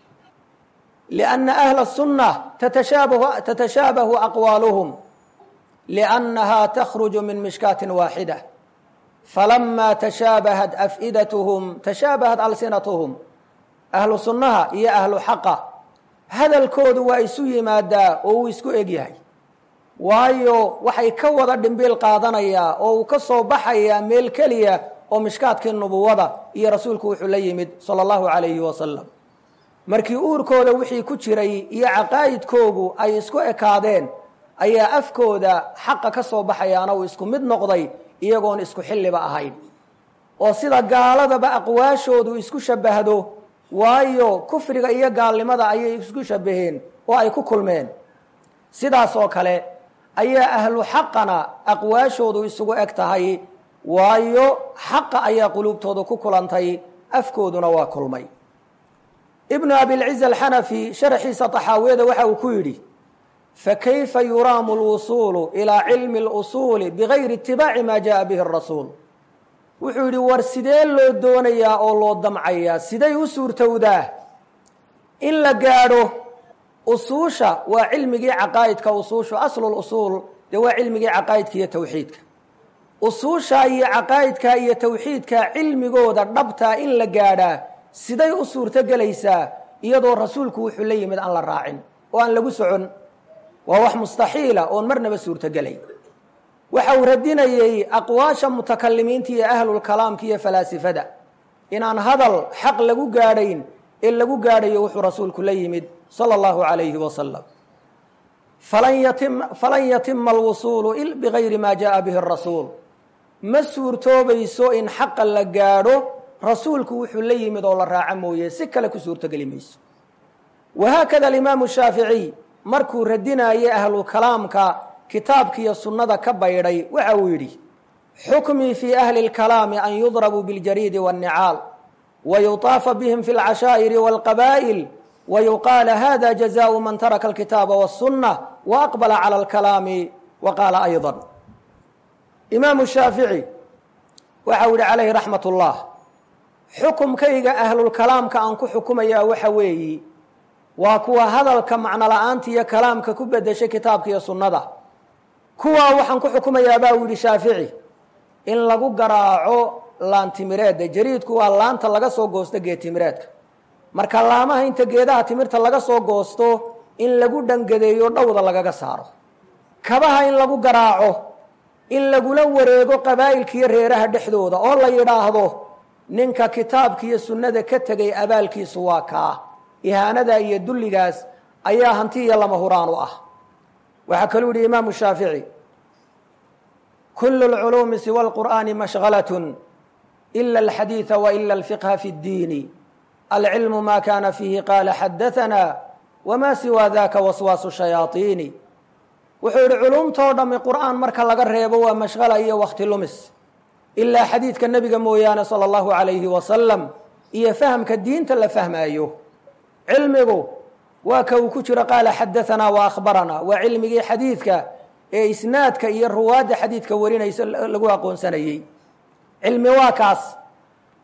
A: lianna ahla الsunة tatashaabahu aqwaaluhum liannaha takhruju min mishkaatin waaxida falama tashaabahat af'idathm tashaabahat alsinatuhum ahlu sunnaha iyo ahlu xaqa hadalkoodu waa isu yimaadaa oo uu isku eg yahay waayo waxay ka wada dhimbiil qaadanayaa oo uu ka soo baxayaa meel keliya oo mishkaadkii nubuwada iyo rasuulku wuxuu la yimid sala allahu calayhi wasalam markii uurkooda wixii ku jiray iyo caqaa'idkoogu ay isku ekaadeen ayaa afkooda xaqa ka soo baxayaana uu isku mid noqday iyagoon isku xilliba ahayn oo sida gaaladaba aqwaashoodu isku shabbahdo waayo kufriga iyo gaalnimada ayay isku shabbaheen oo ay ku kulmeen sidaas oo kale ayaa ahlu xaqana aqwaashoodu isugu eg tahay waayo xaqa ayaa quluubtooda ku kulantay afkooduna waa kulmay ibnu abilciz alxanafi sharxiisa taxaawiyada waxa uu ku yidhi fakayfa yuraamu lwusuulu ilaa cilmi اlusuuli bigayri itibaaci ma jaءa bihi الrasuul wuxuu yidhi war sidee loo doonayaa oo loo damcayaa siday u suurtowdaa in la gaadho usuusha waa cilmigii caqaa'idka usuushu aslu usuul dee waa cilmigii caqaa'idka iyo tawxiidka usuusha iyo caqaa'idka iyo tawxiidka cilmigooda dhabtaa in la gaadhaa siday u suurto gelaysaa iyadoo rasuulku wuxuu la yimid aan la raacin oo aan lagu socon waa wax mustaxiila oon marnaba suurtogelay waxa uu radinayey aqwaasha mutakalimiinta iyo ahlulkalaamka iyo falaasifada inaan hadal xaq lagu gaadhayn ee lagu gaadhayo wuxuu rasuulku la yimid sala allahu calayhi wasalam falan yatima alwusuulu bigayri ma jaءa bihi rasuul ma suurtoobayso in xaqa la gaadho rasuulku wuxuu la yimid oo la raaco mooye si kale ku suurtogeli mayso wahaakada alimaamu shaaficiy markuu radinayay ahlukalaamka kitaabkiiyo sunnada ka baydhay waxa uu yidhi xukmii fii ahli اlkalaami an yudrabuu biاljariidi wاnnicaal wayutaafa bihim fi اlcashaa'iri wاlqabaa'il wayuqaala hada jazaءu man taraka alkitaaba wالsunة waaqbala calى اlkalaami waqaala ayضا imaamu shaafici waxa uu yihi calayhi raxmat اllah xukumkayga ahlulkalaamka aan ku xukumayaa waxa weeyi waa kuwa hadalka macno la-aanta iyo kalaamka ku bedeshay kitaabka iyo sunnada kuwaa waxaan ku xukumayaa baa uu yidhi shaafici in lagu garaaco laantimireedda jariidku waa laanta laga soo goosto geedtimireedka marka laamaha inta geedaha timirta laga soo goosto in lagu dhangadeeyo dhowda lagaga saaro kabaha in lagu garaaco in lagula wareego qabaa'ilkiiyo reeraha dhexdooda oo la yidhaahdo ninka kitaabka iyo sunnada ka tegay abaalkiisu waa kaa ihaanada iyo dulligaas ayaa hanti iyo lama huraan u ah waxaa kaluu yihi imaamu shaafici kulu اlculuumi siwa اlqur'ani mashغalaة ila اlxadiiثa waila اlfiqha fi اddiini alcilmu ma kana fiihi qaala xadaثana wma siwa daka waswaasu shayaaiini wuxuu yihi culumtoo dhami qur'aan marka laga reebo waa mashqala iyo wakti lumis ilaa xadiidka nebiga mooyaane salى اllahu عalayhi wasalam iyo fahamka diinta la fahmaayo cilmigu waa ka uu ku jiro qaala xadaanaa wa akhbaranaa waa cilmigii xadiidka ee isnaadka iyo ruwaadda xadiidka warinaysa lagu aqoonsanayey cilmi waa kaas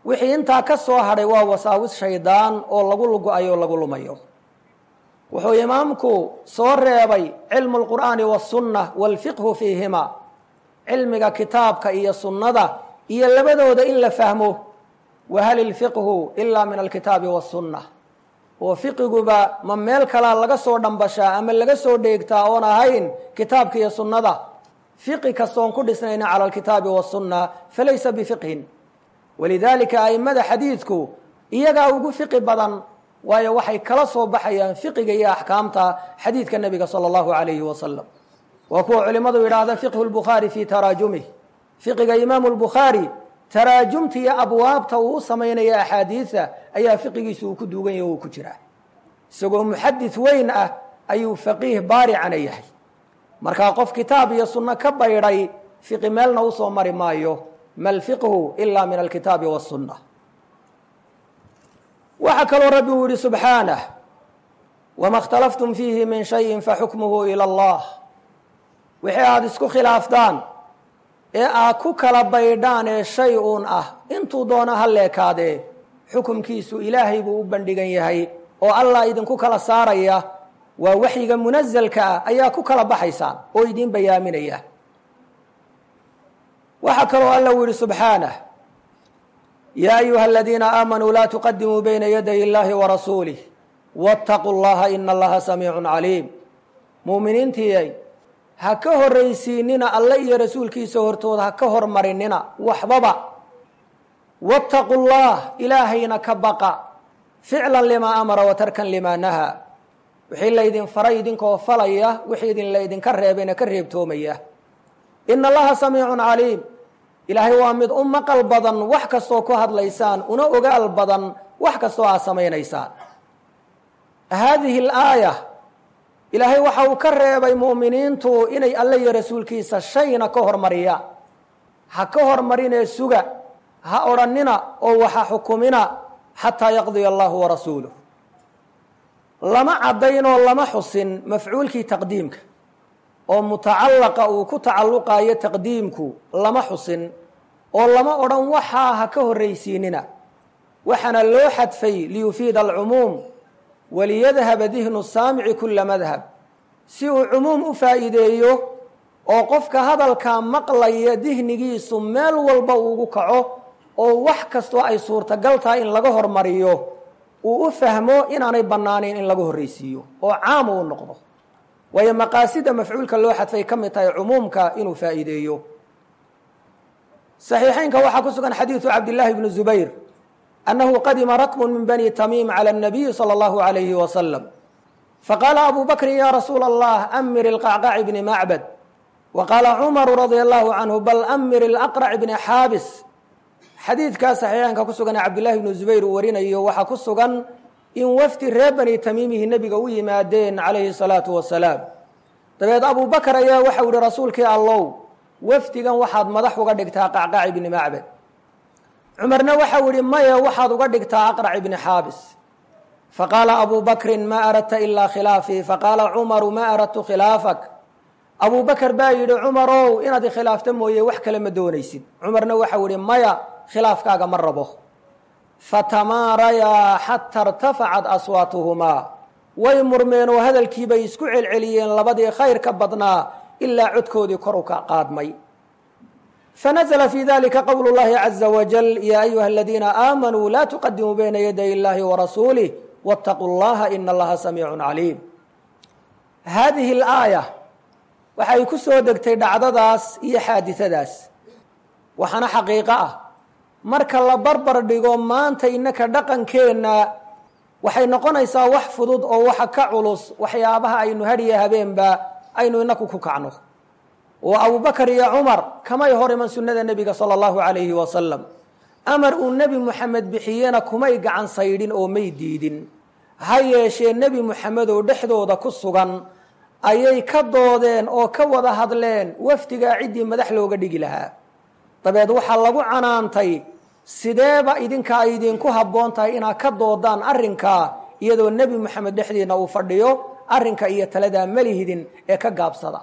A: wixii intaa ka soo hadhay waa wasaawis shaydaan oo lagu lugo-ayo o lagu lumayo wuxuu imaamku soo reebay cilmu lqur'aani wasunna walfiqhu fiihima cilmiga kitaabka iyo sunnada iyo labadooda in la fahmo wahal ilfiqhu ilaa min alkitaabi wasunna oo fiqiguba ma meel kalaa laga soo dhambashaa ama laga soo dheegtaa oon ahayn kitaabka iyo sunnada fiqi kastoon ku dhisnayna cala alkitaabi wasunna falaysa bifiqhin walidaalika a'immada xadiidku iyagaa ugu fiqi badan waayo waxay kala soo baxayaan fiqiga iyo axkaamta xadiidka nebiga sala allahu alayhi wasalam waa kuwa culimmadu yidhaahda fiqhu lbukhaari fii taraajumih fiqiga imaamu lbukhaari taraajumta iyo abwaabta uu u samaynaya axaadiida ayaa fiqigiisu uu ku duugan yahy o uu ku jiraa isagoo muxadis weyn ah ayuu faqiih baaricana yahay markaa qof kitaab iyo sunno ka baydhay fiqi meelna usoo mari maayo ma lfiqhu ila min alkitaabi wasunna waxaa kaloo rabbi uu yihi subxaanah wama اkhtalaftum fiihi min shayin faxukmuhu ilى اllah wixii aada isku khilaaftaan ee aad ku kala baydhaan ee shay uun ah intuu doona ha leekaadee xukumkiisu ilaahay buu u bandhigan yahay oo allah idinku kala saaraya waa waxyiga munazelka ah ayaa ku kala baxaysaan oo idiin bayaaminaya waxaa kaloo alla uu yihi subxaanah yaa ayuha aladiina aamanuu laa tuqadimuu bayna yaday illahi warasuulih waataquu llaha ina allaha samiicun caliim muuminiintiiyay ha ka horraysiinina alle iyo rasuulkiisa hortooda ha ka hormarinina waxbaba waataquu llah ilaahayna ka baqa ficlan limaa amara wa tarkan limaa nahaa wixii laydin faray idinkoo falaya wixii idin laydinka reebayna ka reebtoomaya ina allaha samiicun caliim ilaahay waa mid u maqal badan wax kastoo ku hadlaysaan una ogaal badan wax kastoo aad samaynaysaan haadihi alaaya ilaahay waxa uu ka reebay mu'miniintu inay alle iyo rasuulkiisa shayna ka hormariyaan ha ka hormarinee suga ha odhannina oo waxa xukumina xataa yaqdiya allahu warasuuluh lama caddaynoo lama xusin mafcuulkii taqdiimka oo mutacallaqa uu ku tacalluqaayo taqdiimku lama xusin oo lama odhan waxaa ha ka horraysiinina waxaana loo xadfay liyufiida alcumuum waliyadhaba dihnu saamici kula madhab si uu cumuum u faa'iideeyo oo qofka hadalkaa maqlaya dihnigiisu meel walba uugu kaco oo wax kastoo ay suurtagal tahay in laga hormariyo uu u fahmo inaanay bannaanayn in laga horraysiiyo oo caam uu noqdo waayo maqaasida mafcuulka loo xadfay ka mid tahay cumuumka inuu faa'iideeyo صaxiixeynka waxaa ku sugan xadiidu cabdillaahi bni zubayr annahu qadima rakmu min bani tamiim calى الnabiyi salى اllahu عalayhi wasalam faqaala abu bakrin ya rasuula allah amir ilqacqaci bni macbad wa qaala cumaru radia allahu canhu bal amir ilaqrac bni xaabis xadiidkaa saxiixeynka ku sugan ee cabdillahi bni zubayr uu warinayo waxaa ku sugan in wafdi reer bani tamiimihi nebiga u yimaadeen calayhi salaatu wasalaam dabeed abu bakar ayaa waxau yihi rasuulkii allow wafdigan waxaad madax uga dhigtaa qacqac ibni macbad cumarna waxau yihi maya waxaad uga dhigtaa aqrac ibni xaabis faqaala abu bakrin ma aradta ilaa khilaafii faqaala cumaru ma aradtu khilaafak abu bakar baa yidhi cumarow inaad ikhilaafta mooye wax kale ma doonaysid cumarna waxau yihi maya khilaafkaaga ma rabo fatamaarayaa xata irtafacat aswaatuhumaa way murmeen oo hadalkiibay isku celceliyeen labadii khayr ka badnaa ilaa codkoodii kor u ka qaadmay fanazla fi dalika qowlu llahi caza wajal ya ayuha aladiina aamanuu laa tuqadimuu bayna yaday illahi warasuulih wاtaquu llaha ina allaha samiicun caliim haadihi alaaya waxay ku soo degtay dhacdadaas iyo xaadidadaas waxaana xaqiiqo ah marka la barbar dhigo maanta innaka dhaqankeenna waxay noqonaysaa wax fudud oo waxa ka culus waxyaabaha aynu hadhiya habeenba aynu inaku ku kacno oo abubakar iyo cumar kamay hor iman sunnada nebiga sala allahu calayhi wasalam amar uu nebi moxamed bixiyena kumay gacan saydhin oo may diidin ha yeeshee nebi moxamed oo dhexdooda ku sugan ayay ka doodeen oo ka wada hadleen wafdigaa ciddii madax looga dhigi lahaa dabeed waxaa lagu canaantay sideeba idinka ay idinku habboon tahay inaad ka doodaan arrinkaa iyadoo nebi moxamed dhexdiina uu fadhiyo arrinka iyo taladaa malihidin ee ka gaabsada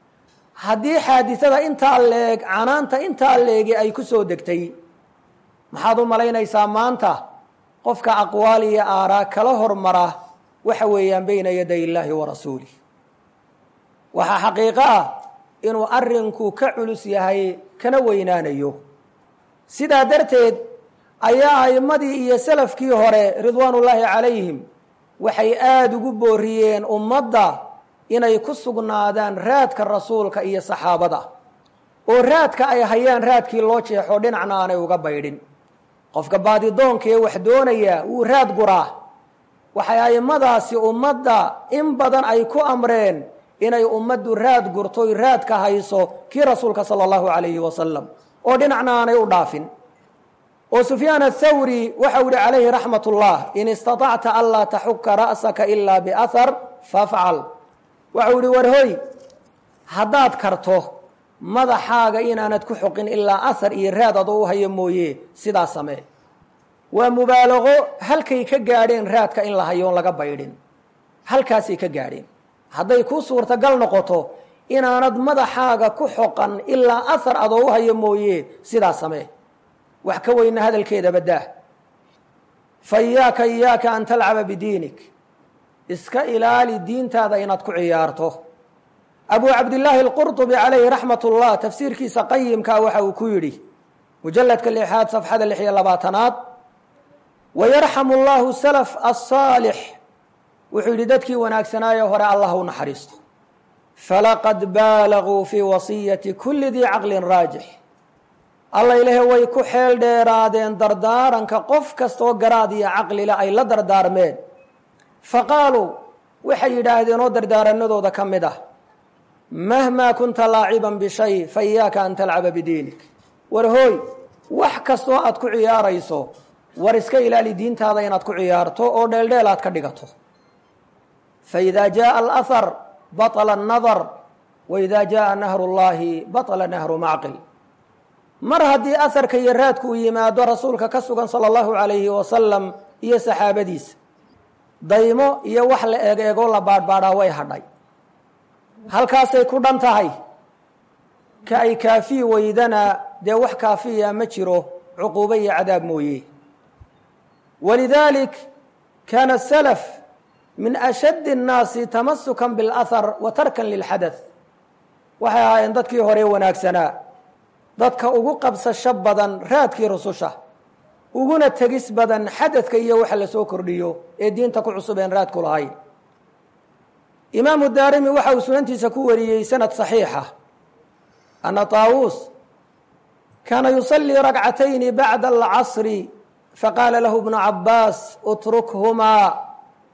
A: haddii xaadisada intaa leeg canaanta intaa leegi ay ku soo degtay maxaad u malaynaysaa maanta qofka aqwaal iyo aaraa kala hormara waxa weeyaan bayna yaday illaahi wa rasuulih waxaa xaqiiqo ah inuu arrinku ka culus yahay kana weynaanayo sidaa darteed ayaa a'immadii iyo salafkii hore ridwaanullaahi calayhim waxay aada ugu booriyeen ummadda inay ku sugnaadaan raadka rasuulka iyo saxaabada oo raadka ay hayaan raadkii loo jeexo dhinacna aanay uga baydhin qofka baadidoonka ee wax doonaya wuu raad guraa waxay a'immadaasi ummadda in badan ay ku amreen inay ummaddu raad gurtoy raadka hayso kii rasuulka sala allahu calayhi wasalam oo dhinacna aanay u dhaafin oo sufyaan athawri waxau yihi calayhi raxmat ullah in istaطacta an laa taxuka ra'saka ilaa biahar fafcal waxau yihi warhoy haddaad karto madaxaaga inaanad ku xoqin ilaa ahar iyo raad adoo u hayo mooye sidaa samee waa mubaalaqo halkay ka gaadheen raadka in la hayo on laga baydhin halkaasay ka gaadheen hadday kuu suurtagal noqoto inaanad madaxaaga ku xoqan ilaa ahar adoo u hayo mooye sidaa samee wax ka weyna hadalkeeda baddaah fa iyaaka iyaaka an talcaba bidiinik iska ilaali diintaada inaad ku ciyaarto abu cabdillaahi alqurطubi calayhi raxmat ullah tafsiirkiisa qayimkaa waxa uu ku yidhi mujaladka lixaad safxada lix iyo labaatanaad wayarxamu allahu salaf asaalix wuxuu yidhi dadkii wanaagsanaaye hore allah u naxariisto falaqad baalaguu fii wasiyati kuli dii caqlin raajix alla ilahe way ku xeel dheeraadeen dardaaranka qof kastaoo garaad iyo caqlile ay la dardaarmeen faqaaluu waxay yidhaahdeen oo dardaaranadooda ka mid ah mahmaa kunta laaciban bishay fa iyaaka an talcaba bidiinik war hooy wax kastoo aad ku ciyaarayso war iska ilaali diintaada inaad ku ciyaarto oo dheeldheel aad ka dhigato faida jaءa alahar baطla الnadar waida jaءa nahru اllahi baطla nahru macqil mar haddii aharka iyo raadku uu yimaado rasuulka ka sugan salى اllahu عalayhi wasalam iyo saxaabadiisa daymo iyo wax la eeg eegoo la baadhbaadhaa way hadhay halkaasay ku dhan tahay ka ay kaafiyi weydana dee wax kaafiya ma jiro cuquubo iyo cadaab mooye walidaalik kaana salaf min ashaddi الnaasi tamasukan biاlahar wa tarkan lilxadaث waxay ahaayeen dadkii hore wanaagsanaa dadka ugu qabsasho badan raadkii rususha uguna tegis badan xadadka iyo waxa la soo kordhiyo ee diinta ku cusubeen raadku lahayn imaamu daarimi waxa uu sunantiisa ku wariyey sanad صaxiixa ana طaawuus kaana yusalii ragcatayni bacda alcasri faqaala lahu bnu cabaas utrukhumaa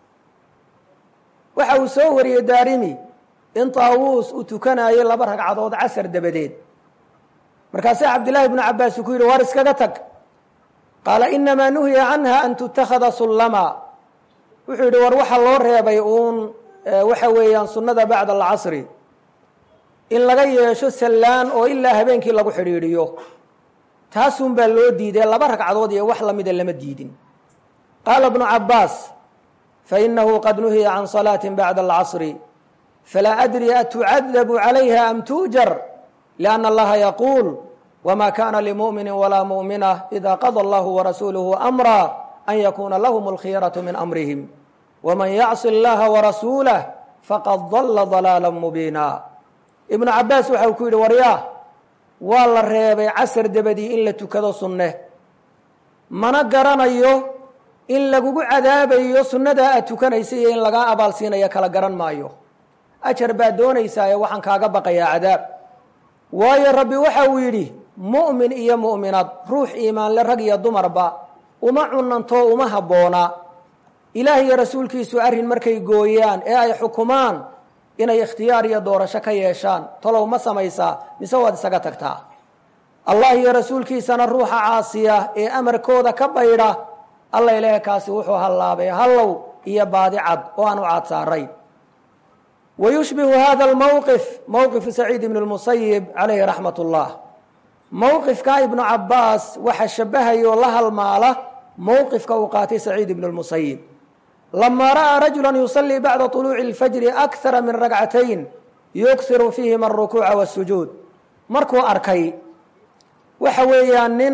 A: waxa uu soo wariyey daarimi in طaawuus uu tukanayo laba ragcadood casar dabadeed markaasaa cabdillaahi bnu cabaas uu ku yidhi war iskaga tag qaala inamaa nuhiya canha an tutakhada sullama wuxuu yidhi war waxaa loo reebay uun waxa weeyaan sunnada bacda alcasri in laga yeesho sallaan oo ilaa habeenkii lagu xidhiidhiyo taasun baa loo diiday laba ragcadood iyo wax lamida lama diidin qaala bnu cabaas fainahu qad nuhiya can salaatin bacda alcasri falaa adri atucadabu calayha am tuujar lianna allaha yaquul wma kana limuؤmini walaa muؤminة ida qada allahu warasuuluhu amra an yakuna lahm اlkhiyaraةu min amrihim wman yacsi اllaha warasuulah faqad dala ضalaala mubiina ibnu cabaas waxa uu ku yidhi waryaa waa la reebay casar dabadii in la tukado sunne mana garanayo in lagugu cadaabayo sunnadaa aad tukanaysa iyo in lagaa abaal siinayo kala garan maayo ajar baad doonaysaaye waxaan kaaga baqayaa cadaab waayo rabbi waxa uu yidhi mu'min iyo mu'minad ruux iimaanle rag iyo dumarba uma cunanto uma habboona ilaah iyo rasuulkiisu arrin markay gooyaan ee ay xukumaan inay ikhtiyaar iyo doorasho ka yeeshaan talow ma samaysaa mise waad isaga tagtaa allah iyo rasuulkiisana ruuxa caasiya ee amarkooda ka baydha alla ilaahe kaasi wuxuu hallaabay hallow iyo baadi cad oo aan u caad saarayn wayushbihu hada almowqif mowqifu saciid ibn lmusayib calayhi raxmat ullah mowqifka ibnu cabaas waxa shabahayoo la halmaala mowqifka uu qaatay saciid ibn lmusayib lamaa ra'aa rajula yusalii bacda طuluuci اlfajri akara min ragcatayn yughiru fiihima aلrukuuca wاsujuud markuu arkay waxa weeyaan nin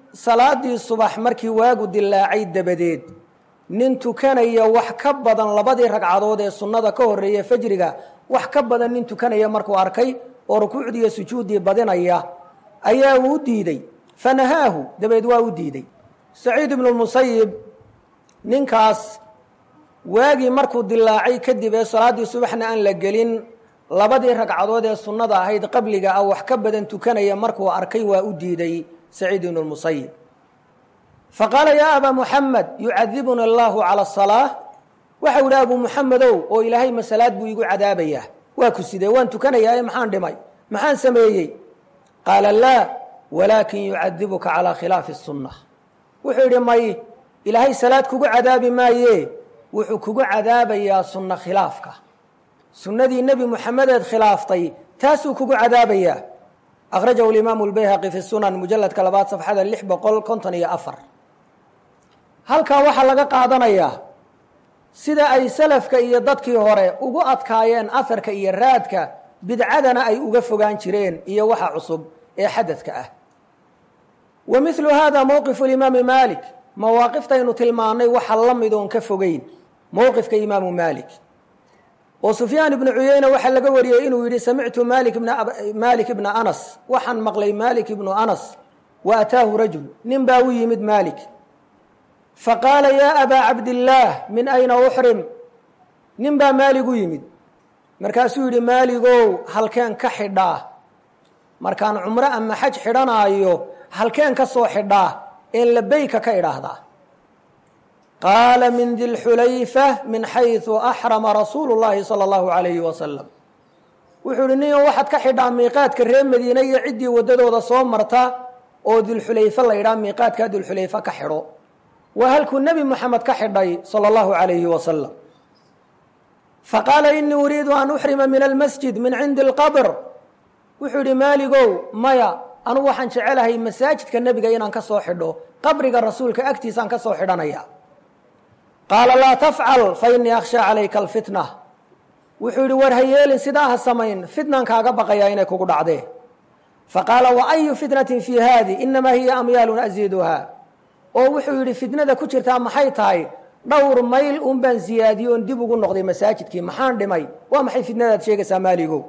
A: salaadii subax markii waagu dilaacay dabadeed nin tukanaya wax ka badan labadii ragcadood ee sunnada ka horreeya fajriga wax ka badan nin tukanaya markuu arkay oo rukuucdii iyo sujuuddii badinaya ayaa uu diiday fanahaahu dabeed waa u diiday saciid ibnu musayib ninkaas waagii markuu dilaacay kadib ee salaaddii subaxna aan la gelin labadii ragcadood ee sunnada ahayd qabliga ah wax ka badan tukanaya markuu arkay waa u diiday saciid ibnu musayib faqaala yaa abaa muxamed yucadibuna allahu cala asalaa waxau idhi abuu muxamedow oo ilaahay masalaad buu igu cadaabayaa waa ku sidee waan tukanayaa maxaan dhimay maxaan sameeyey qaala laa walaakin yucadibuka calaa khilaafi sunna wuxuu yidhi may ilaahay salaad kugu cadaabi maaye wuxuu kugu cadaabayaa sunno khilaafka sunnadii nebi muxamedeed khilaaftay taasuu kugu cadaabayaa akhrajahu imaamu lbayhaqi fi sunan mujaladka labaad safxada lix boqol konton iyo afar halkaa waxaa laga qaadanayaa sida ay salafka iyo dadkii hore ugu adkaayeen aharka iyo raadka bidcadana ay uga fogaan jireen iyo waxa cusub ee xadadka ah wa milu hada mowqifu imaami malik mawaaqiftaynu tilmaannay waxa la mid oon ka fogeyn mowqifka imaamu malik oo sufyaan ibnu cuyeyne waxaa laga wariyey inuu yidhi samictu malik ibna anas waxaan maqlay malik ibnu anas wa ataahu rajul nin baa u yimid malik faqaala yaa abaa cabdillaah min ayna uxrim nin baa maalig u yimid markaasuu yidhi maaligow halkeen ka xidhaa markaan cumro ama xaj xidhanaayo halkeen ka soo xidhaa een labeyka ka idhaahdaa qaala min dilxulayfa min xayثu axrama rasuulu llahi salى اllahu alayhi wasalam wuxuu ihi nin waxaad ka xidhaa miiqaadka reer madiine iyo ciddii waddadooda soo marta oo dilxulayfe la yidhaha miiqaadkaa dilxulayfe ka xidho waa halkuu nebi moxamed ka xidhay salى اllahu alayhi wasalam faqaala inii uriidu an uxrima min almasjid min cindi اlqabr wuxuu yihi maaligow maya anugu waxaan jecelahay masaajidka nebiga inaan ka soo xidho qabriga rasuulka agtiisaan ka soo xidhanaya qaala laa tafcal fa inii akhshaa calayka alfitna wuxuu yidhi war ha yeelin sidaa ha samayn fitnan kaaga baqayaa inay kugu dhacdee faqaala wa ayu fitnatin fii haadi inamaa hiya amyaalun asiiduhaa oo wuxuu yidhi fitnada ku jirtaa maxay tahay dhowr mayl un baan siyaadiye oon dib ugu noqday masaajidkii maxaan dhimay waa maxay fitnadaad sheegaysaa maaligow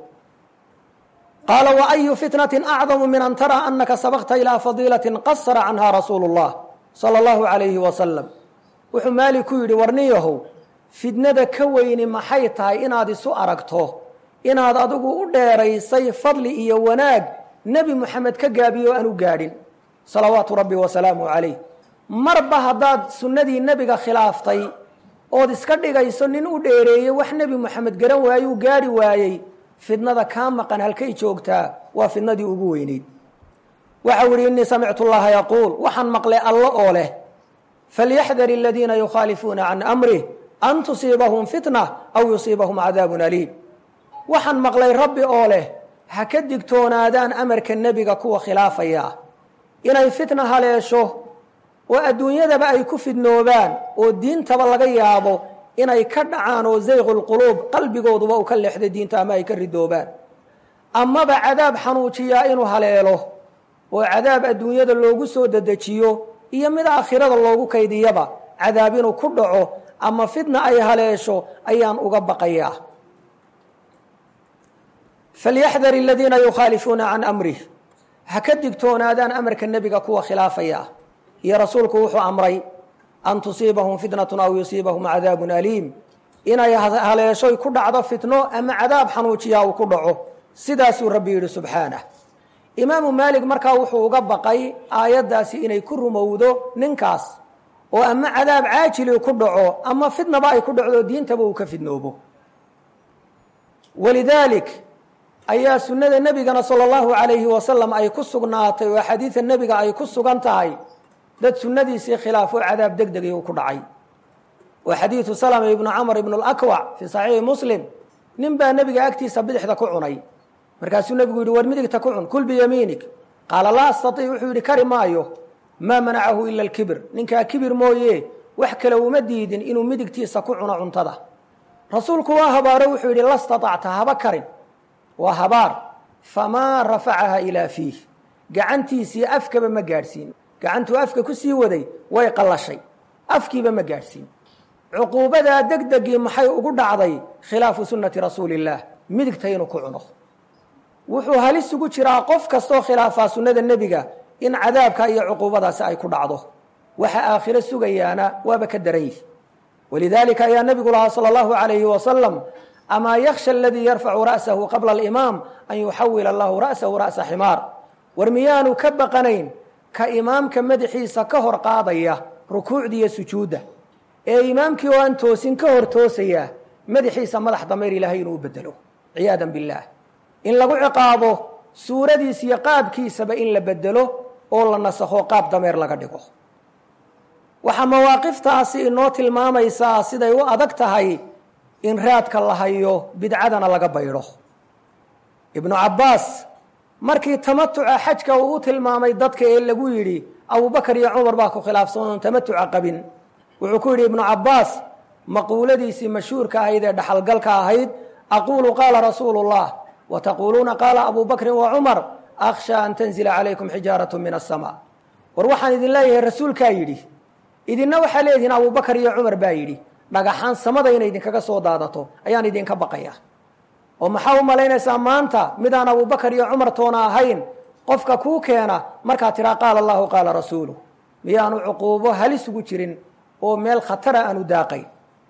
A: qaala wa ayu fitnatin acdamu min an taraa anaka sabaqta ilaa fadiilatin qasara canha rasuulu اllah salى اllahu alayhi wasalam wuxuu maalik ku yidhi warniyahow fitnada ka weyni maxay tahay inaad isu aragto inaad adigu u dheeraysay fadli iyo wanaag nebi moxamed ka gaabiyo aan u gaadhin salawaatu rabbi wasalaamu calayh marba haddaad sunnadii nebiga khilaaftay ood iska dhigayso nin u dheereeyey wax nebi moxamed garan waayuu gaadhi waayey fidnada kaa maqan halkay joogtaa waa fidnadii ugu weyneyd waxau ihi innii samictu llaha yaquul waxaan maqlay allo oo leh falyaxdar aladiina yukhaalifuuna can amrih an tusiibahum fitna aw yusiibahum cadaabun aliim waxaan maqlay rabbi oo leh ha ka digtoonaadaan amarka nebiga kuwa khilaafaya inay fitna haleesho oo adduunyadaba ay ku fidnoobaan oo diintaba laga yaabo inay ka dhacaan oo zayqulquluub qalbigooduba uu ka leexday diinta ama ay ka ridoobaan amaba cadaab xanuujiyaa inuu haleelo oo cadaab adduunyada loogu soo dedejiyo iyo mid aakhirada loogu kaydiyaba cadaab inuu ku dhaco ama fitna ay haleesho ayaan uga baqayaa falyaxdar aladiina yukhaalifuuna can amrih ha ka digtoonaadaan amarka nebiga kuwa khilaafaya iyo rasuulku wuxuu amray an tusiibahum fitnatun aw yusiibahum cadaabun aliim inay haleeshoy ku dhacdo fitno ama cadaab xanuujiyaa uu ku dhaco sidaasuu rabbi yidhi subxaanah imaamu maalik markaa wuxuu uga baqay aayaddaasi inay ku rumowdo ninkaas oo ama cadaab caajili ku dhaco ama fitnaba ay ku dhacdo diintaba uu ka fidnoobo walidaalik ayaa sunnada nebigana sala allahu calayhi wasalam ay ku sugnaatay oo xadiida nebiga ay ku sugan tahay dad sunnadiisii khilaafo cadaab deg degay uu ku dhacay oo xadiidu salama ibnu camr ibnu lakwac fii saxiixi muslim nin baa nebiga agtiisa bidixda ku cunay markaasuu nebigu yihi war midigta ku cun kul biyamiinik qaala laa astaiic wuxuu yihi kari maayo maa manacahu ila alkibir ninkaa kibir mooye wax kale uma diidin inuu midigtiisa ku cuno cuntada rasuulku waa habaaro wuxuu yidhi la staطacta haba karin waa habaar famaa rafacaha ilaa fiih gacantiisii afkaba ma gaadhsiin gacantuu afka ku sii waday way qallashay afkiiba ma gaadhsiin cuquubadaa degdegii maxay ugu dhacday khilaafu sunnati rasuuli illaah midigta inuu ku cuno wuxuu halis ugu jiraa qof kastoo khilaafaa sunnada nebiga in cadaabka iyo cuquubadaasi ay ku dhacdo waxa aakhiro sugayaana waaba ka daran yihi walidaalika ayaa nebigu lahaa sala allahu calayhi wasalam amaa yakhsha aladii yarfacu ra'sahu qabla alimaam an yuxawila allahu ra'sahu ra'sa ximaar war miyaanu ka baqanayn ka imaamka madaxiisa ka hor qaadaya rukuucda iyo sujuudda ee imaamkii oo aan toosin ka hor toosaya madaxiisa madax dameer ilaahay inuu u bedelo ciyaadan billaah in lagu ciqaabo suuradiis iyo qaabkiisaba in la bedelo oo la nasakho qaab dameer laga dhigo waxaa mawaaqiftaasi inoo tilmaamaysaa siday u adag tahay in raadka la hayo bidcadana laga baydho ibnu cabbaas markii tamatuca xajka uu u tilmaamay dadka ee lagu yidhi abubakar iyo cumar baa ku khilaafsan oon tamatuca qabin wuxuu ku yidhi ibnu cabbaas maquuladiisii mashhuurka ahayd ee dhaxalgalka ahayd aquulu qaala rasuulu llah wa taquuluuna qaala abu bakrin wa cumar akhsha an tanzila calaykum xijaarat min aلsama war waxaan idin leeyahay rasuulkaa yidhi idinna waxaa leedihiin abubakar iyo cumar baa yidhi dhagaxaan samada inay idinkaga soo daadato ayaan idinka baqaya oo maxaa u malaynaysaa maanta midaan abubakar iyo cumar toona ahayn qofka kuu keena markaa tiraa qaala allahu qaala rasuulu miyaanu cuquubo halis ugu jirin oo meel khatara aanu daaqayn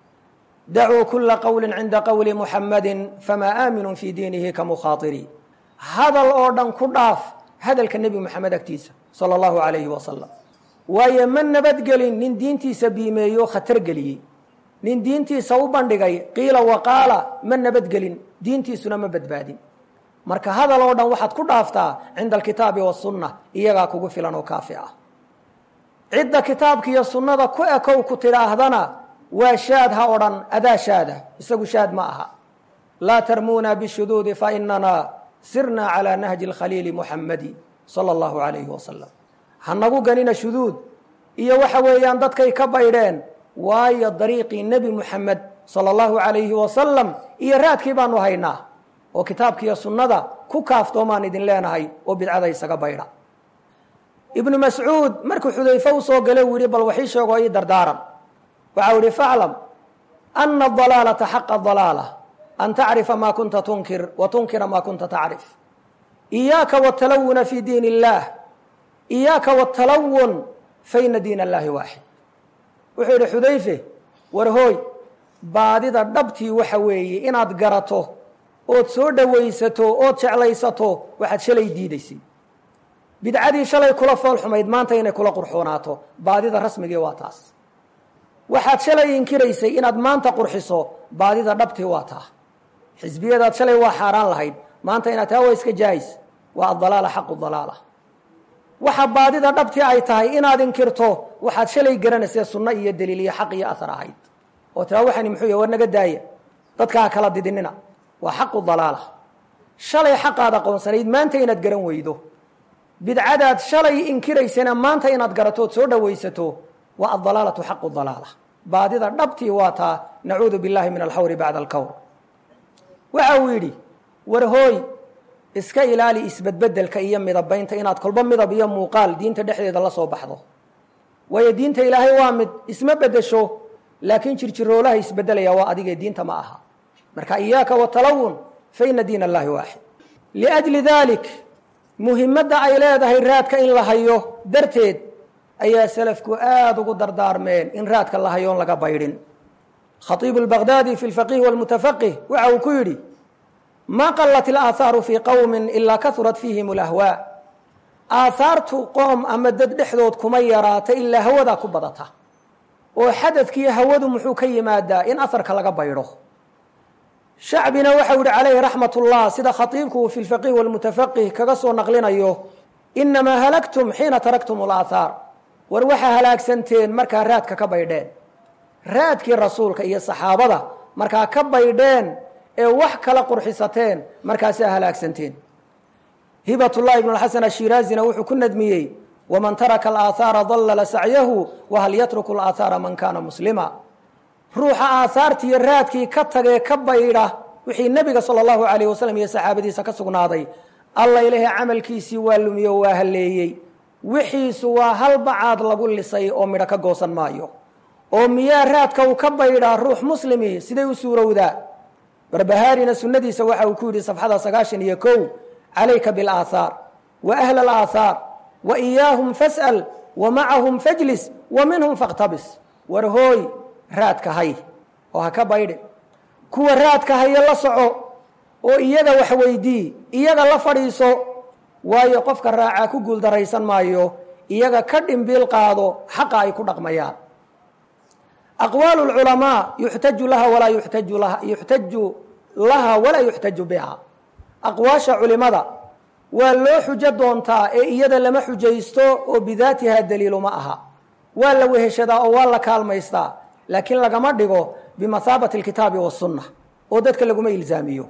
A: dacuu kula qowli cinda qowli muxamadin famaa aaminun fii diinihi ka mukhaatiri hadal oo dhan ku dhaaf hadalka nebi moxamed agtiisa sala allahu calayhi wasalam waayo ma nabadgelin nin diintiisa biimeeyo khatar geliyey nin diintiisa u bandhigay qiila waqaala ma nabadgelin diintiisuna ma badbaadin marka hadal oo dhan waxaad ku dhaaftaa cinda alkitaabi wasunna iyagaa kugu filan oo kaafi ah cidda kitaabka iyo sunnada ku ekow ku tidhaahdana waa shaad ha odhan adaa shaada isagu shaad ma aha laa tarmuuna bishuduudi fainana sirna calaa nahji اlkhaliili muxamadi sala allahu alayhi wasalam ha nagu ganina shuduud iyo waxa weeyaan dadkay ka baydheen waayo dariiqii nebi muxamed sala allahu alayhi wasalam iyo raadkii baanu haynaa oo kitaabkiiyo sunnada ku kaaftoomaan idin leenahay oo bidcada isaga baydha ibnu mascuud markuu xudayfe u soo gale uu yihi bal waxii sheego ii dardaaran waxa u yihi faclam ana adalaalata xaqa dalaala an tacrifa ma kunta tunkir wa tunkira ma kunta tacrif iyaaka watalawuna fi diin illaah iyaaka watalawun faina diin allahi waaxid wuxuu yidhi xudayfe war hooy baadida dhabtii waxa weeye inaad garato ood soo dhowaysato ood jeclaysato waxaad shalay diidaysay bidcadii shalay kula fool xumayd maanta inay kula qurxoonaato baadida rasmigii waa taas waxaad shalay inkiraysay inaad maanta qurxiso baadida dhabtii waa taa xisbiyadaad shalay waa xaaraan lahayd maanta inaad taa waa iska jaayis waa adalaala xaqu dalaala waxa baadida dhabtii ay tahay inaad inkirto waxaad shalay garanaysee sunno iyo daliil iyo xaq iyo ahar ahayd oo tiraa waxani muxuu yahy war naga daaya dadka ha kala didinina waa xaqu dalaala shalay xaqaad aqoonsanayd maanta inaad garan weydo bidcadaad shalay inkiraysana maanta inaad garato ood soo dhowaysato waa adalaalatu xaqu dalaala baadida dhabtii waa taa nacuudu billahi min alxawri bacda alkawr waxa uu yidhi war hooy iska ilaali isbedbedelka iyo midabaynta inaad kolba midab iyo muuqaal diinta dhexdeeda la soo baxdo waayo diinta ilaahay waa mid isma bedesho laakiin jirjiroolaha isbedelaya waa adigee diinta ma aha marka iyaaka watalawun faina diin allahi waaxid liajli dalik muhimadda ay leedahay raadka in la hayo darteed ayaa salafku aada ugu dardaarmeen in raadka la hayoon laga baydhin khaiibu lbagdaadi fi lfaqih walmutafaqih waxa uu ku yidhi ma qalat ilaahaaru fii qowmin ilaa kahurat fiihim alahwaa aahaartu qoom ama dad dhexdood kuma yaraata ilaa hawadaa ku badata oo xadadkiiyo hawadu muxuu ka yimaadaa in aharka laga baydho shacbina waxau yihi calayhi raxmat ullah sida khaiibku uu fi lfaqih walmutafaqih kaga soo naqlinayo inamaa halagtum xiina taraktum alaahaar war waxaa halaagsanteen markaa raadka ka baydheen raadkii rasuulka iyo saxaabada markaa ka baydheen ee wax kala qurxisateen markaasaa halaagsanteen hibatullah ibn xasan ashiraazina wuxuu ku nadmiyey waman taraka alaahaara dallala sacyahu wahal yatruku alaahaara man kaana muslima ruuxa aahaartiiyo raadkii ka tagee ka baydha wixii nebiga sala allahu alayh wasalam iyo saxaabadiisa ka sugnaaday alla ilahay camalkiisii waa lumiyo waa halleeyey wixiisu waa hal bacaad lagu lisay oo midho ka goosan maayo oo miyaa raadka uu ka baydhaa ruux muslimi siday u suurowdaa barbahaarina sunnadiisa waxa uu ku yidhi safxada sagaashan iyo kow calayka biاlaathaar wa ahla alaathaar wa iyaahum fas'al wa macahum fajlis wa minhum fakhtabis war hooy raadka hay oo ha ka baydhin kuwa raadka haya la soco oo iyaga wax weydii iyaga la fadhiiso waayo qofka raacaa ku guuldaraysan maayo iyaga ka dhimbiil qaado xaqa ay ku dhaqmayaan aqwaalu lculamaa yuxtaju laha walaa yuxtaju laha yuxtaju laha walaa yuxtaju biha aqwaasha culimada waa loo xujo doontaa ee iyada lama xujaysto oo bidaatiha daliilu ma aha waa la weheshadaa oo waa la kaalmaystaa laakiin lagama dhigo bimathaabati alkitaabi wasunna oo dadka laguma ilzaamiyo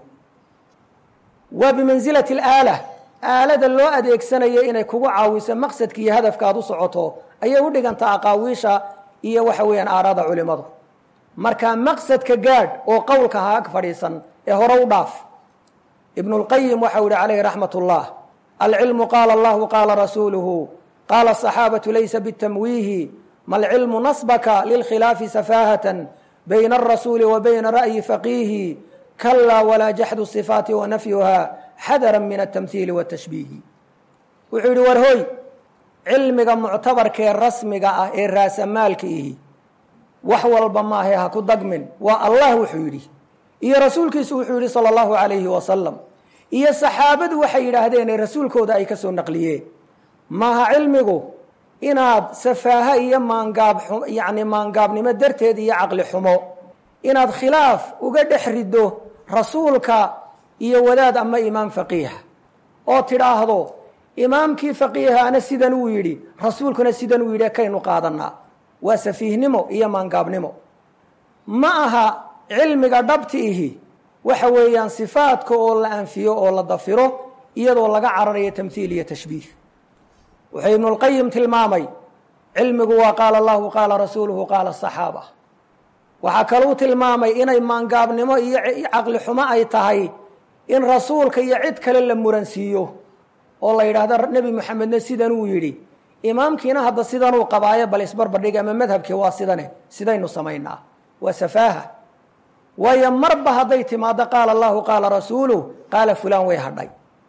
A: waa bimansilati alaala aalada loo adeegsanayo inay kugu caawiso maqsadka iyo hadafka aad u socoto ayay u dhigantaa aqaawiisha iyo waxa weeyaan aaraada culimadu marka maqsadka gaadh oo qowlka ha ag fadhiisan ee hore u dhaaf ibnu lqayim waxau yihi calayhi raxmat ullah alcilmu qaala allahu qaala rasuuluhu qaala asaxaabatu laysa bitamwiihi malcilmu nasbaka lilkhilaafi safaahatan bayna alrasuuli wa bayna ra'yi faqiihi kalaa walaa jaxdu sifaati wa nafyuha xadaran min altamhiili watashbiihi wuxuu yidhi war hoy cilmiga muctabarkee rasmiga ah ee raasamaalka ihi wax walba maahae ha ku dagmin waa allah wuxuu yidhi iyo rasuulkiisu wuxuu yidhi sala allahu calayhi wasalam iyo saxaabadu waxay yidhaahdeen ee rasuulkooda ay ka soo naqliyeen maaha cilmigu inaad safaaha iyo maangaab yacni maangaabnimo darteed iyo caqli xumo inaad khilaaf uga dhex riddo rasuulka iyo wadaad ama imaam faqiiha oo tidhaahdo imaamkii faqiihaana sidan uu yidhi rasuulkuna sidan uu yidhi kaynu qaadanaa waa safiihnimo iyo maangaabnimo ma aha cilmiga dhabti ihi waxa weeyaan sifaadka oo la anfiyo oo la dafiro iyadoo laga cararayo tamhiil iyo tashbiih wuxuu ibnulqayim tilmaamay cilmigu waa qaala allahu qaala rasuuluhu qaala asaxaaba waxaa kaluu tilmaamay inay maangaabnimo iyo caqli xumo ay tahay in rasuulka iyo cid kale la muransiiyo oo la yidhaahdo nebi moxamedna sidan uu yidhi imaamkiina hadda sidanuu qabaayo bal isbarbardhig ama madhabkii waa sidane sidaynu samaynaa waa safaaha waayo marba hadday timaado qaala allahu qaala rasuuluh qaala fulaan way hadhay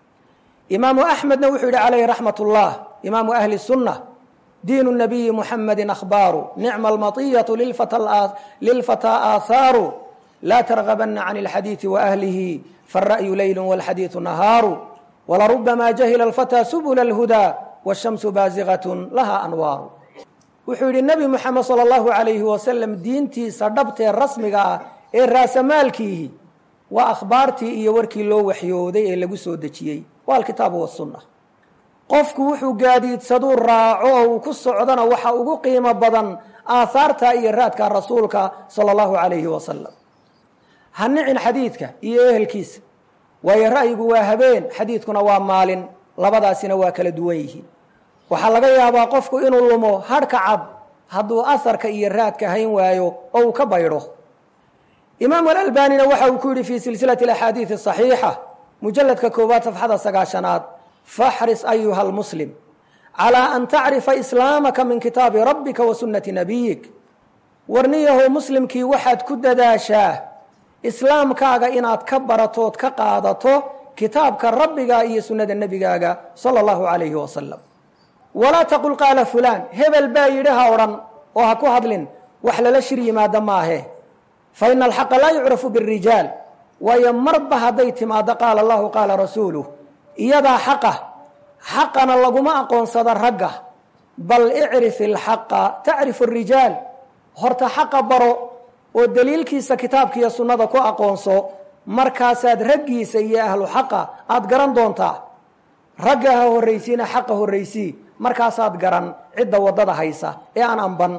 A: imaamu axmedna wuxuu yidhi calayhi raxmat ullah imaamu ahli sunna diinu nabiyi muxamedi akhbaaru nicma almatiyatu lilfataa aathaaru laa targabana can اlxadiidi waahlihi faالra'yu leylu wاlxadiidu nahaaru walarubamaa jahila alfataa subula اlhudaa wالshamsu baasigaة laha anwaaru wuxuu yidhi nebi moxamed salى اllahu alayhi wasalam diintiisa dhabtee rasmiga ah ee raasamaalkiihi waa akhbaartii iyo warkii loo waxyooday ee lagu soo dejiyey waa alkitaabu wasunna qofku wuxuu gaadiidsaduu raaco oo uu ku socdona waxa ugu qiimo badan aahaarta iyo raadka rasuulka sala allahu calayhi wasalam ha nicin xadiidka iyo ehelkiisa waayo ra'yigu waa habeen xadiidkuna waa maalin labadaasina waa kala duwan yihiin waxaa laga yaabaa qofku inuu lumo hadhka cad hadduu aharka iyo raadka hayn waayo oo uu ka baydho imaamu alalbanina waxa uu ku yidhi fii silsilati axaadiidi صaxiixa mujaladka koowaad safxada sagaashanaad faxris ayuha lmuslim calىa an tacrifa islaamaka min kitaabi rabbika wa sunnati nabiyik warniyahow muslimkii waxaad ku dadaashaa islaamkaaga inaad ka baratood ka qaadato kitaabka rabbiga iyo sunnada nebigaaga salى اllahu alayhi wasalam walaa taqul qaala fulaan hebel baa yidhi ha odhan oo ha ku hadlin wax lala shir yimaado maahe faina alxaqa laa yucrafu birijaal waayo marba hadday timaado qaala allahu qaala rasuuluh iyadaa xaqa xaqana laguma aqoonsada ragga bal icrif ilxaqa tacrifu arijaal horta xaqa baro oo daliilkiisa kitaabka iyo sunnada ku aqoonso markaasaad raggiisa iyo ahlu xaqa aada garan doontaa ragga ha horraysiina xaqa horraysii markaasaad garan cidda waddada haysa ee aan amban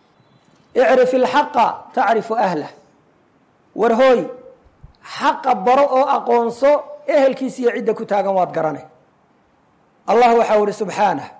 A: icrif ilxaqa tacrifu ahlah war hooy xaqa baro oo aqoonso ehelkiisa iyo cidda ku taagan waad garane allah waxau ihi subxaanah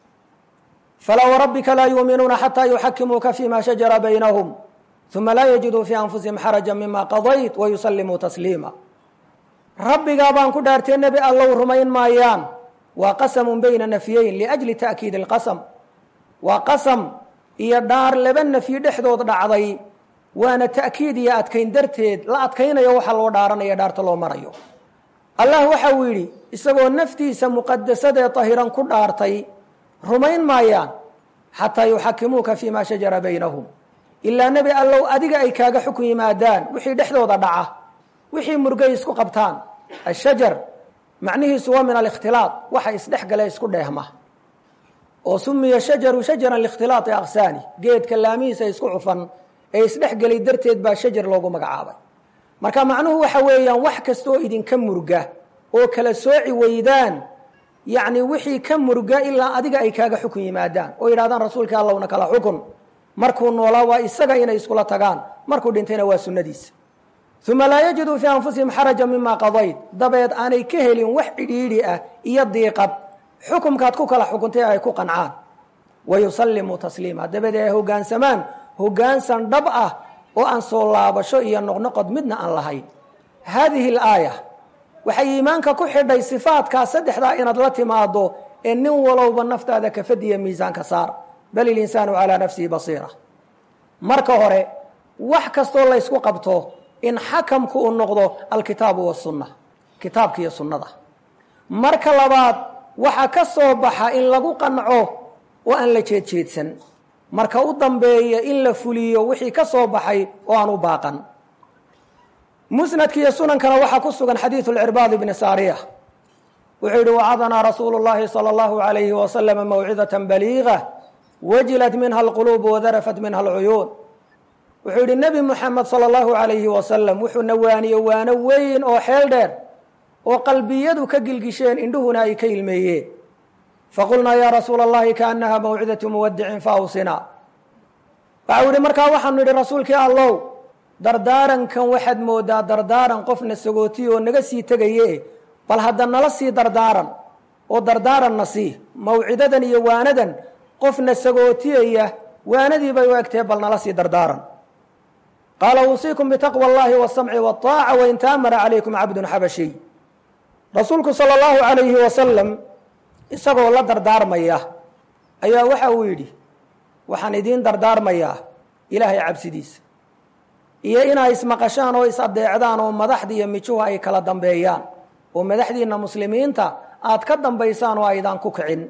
A: falaa warabbika laa yuuminuuna xataa yuxakimuuka fima shajara baynahum uma laa yajiduu fii anfusihim xaraja mima qadayt wayusallimuu tasliima rabbigaa baan ku dhaartee nebi allow rumayn maayaan waa qasamun bayna nafyayn liajli ta'kiidi alqasam waa qasam iyo dhaar laba nafyi dhexdood dhacday waana ta'kiid iyo adkayn darteed la adkaynayo waxa loo dhaaranaya dhaarta loo marayo allah waxa uu yidhi isagoo naftiisa muqadasadee tahiran ku dhaartay rumayn maayaan xataa yuxakimuuka fii ma shajara baynahum ilaa nebi allow adiga ay kaaga xukun yimaadaan wixii dhexdooda dhaca wixii murgay isku qabtaan ashajar macnihiisu waa min alikhtilaaq waxa isdhexgale isku dheehma oo sumiya shajaru shajaran likhtilaaqi aqsaani geedka laamihiisa isku cufan ee isdhexgelay darteed baa shajar loogu magacaabay marka macnuhu waxa weeyaan wax kasta oo idinka murga oo kala sooci weydaan yacni wixii ka murga ilaa adiga ay kaaga xukun yimaadaan oo yidhahdaan rasuulka allowna kala xukun markuu noolaa waa isaga inay iskula tagaan markuu dhintayna waa sunnadiisa uma laa yajiduu fii anfusihim xaraja mima qadayd dabeed aanay ka helin wax cidhiidhi ah iyo diiqad xukumkaad ku kala xukuntay ay ku qancaan wayusallimuu tasliima dabeed ay hoggaansamaan hoggaansan dhab ah oo aan soo laabasho iyo noqnoqod midna aan lahayn haadihi alaaya waxay iimaanka ku xidhay sifaadkaa saddexdaa inaad la timaado ee nin walowba naftaada kafadiya miisaanka saar bal ilinsaanu calaa nafsihi basiira marka hore wax kastoo laysku qabto in xakamku uu noqdo alkitaabu wasunna kitaabka iyo sunnada marka labaad waxa ka soo baxa in lagu qanco oo aan la jeedjeedsan marka u dambeeya in la fuliyo wixii ka soo baxay oo aan u baaqan musnadka iyo sunankana waxaa ku sugan xadiidu lcirbaad ibni saariya wuxuu yihi wacadanaa rasuulu llahi salى اllahu alayhi waslama mawcidata baliiga wajilat minha alquluub wadarafat minha alcuyuun wuxuu yihi nebi muxamed salى اllahu alayhi wasalam wuxuu nawaaniye waano weyn oo xeel dheer oo qalbiyadu ka gilgisheen indhuhuna ay ka ilmeeyeen faqulnaa ya rasuula اllahi kaanaha mawcidatu muwadicin faawsina waxau yihi markaa waxaanu idhi rasuulkii allow dardaarankan waxaad moodaa dardaaran qofna sagootiy oo naga sii tegaye bal hadda nala sii dardaaran oo dardaaranna sii mawcidadan iyo waanadan qofna sagootiyaya waanadii bay u egtee bal nala sii dardaaran qaala uusiikum bitaqwa اllahi wاsamci wالطaaca wain taamara calaykum cabdun xabashiy rasuulku salى اllahu alayhi wasalam isagoo la dardaarmaya ayaa waxa uu yidhi waxaan idiin dardaarmayaa ilaahay cabsidiisa iyo inay ismaqashaan oo is adeecdaan oo madaxda iyo mijuhu ay kala dambeeyaan oo madaxdiina muslimiinta aad ka dambaysaan oo aydaan ku kicin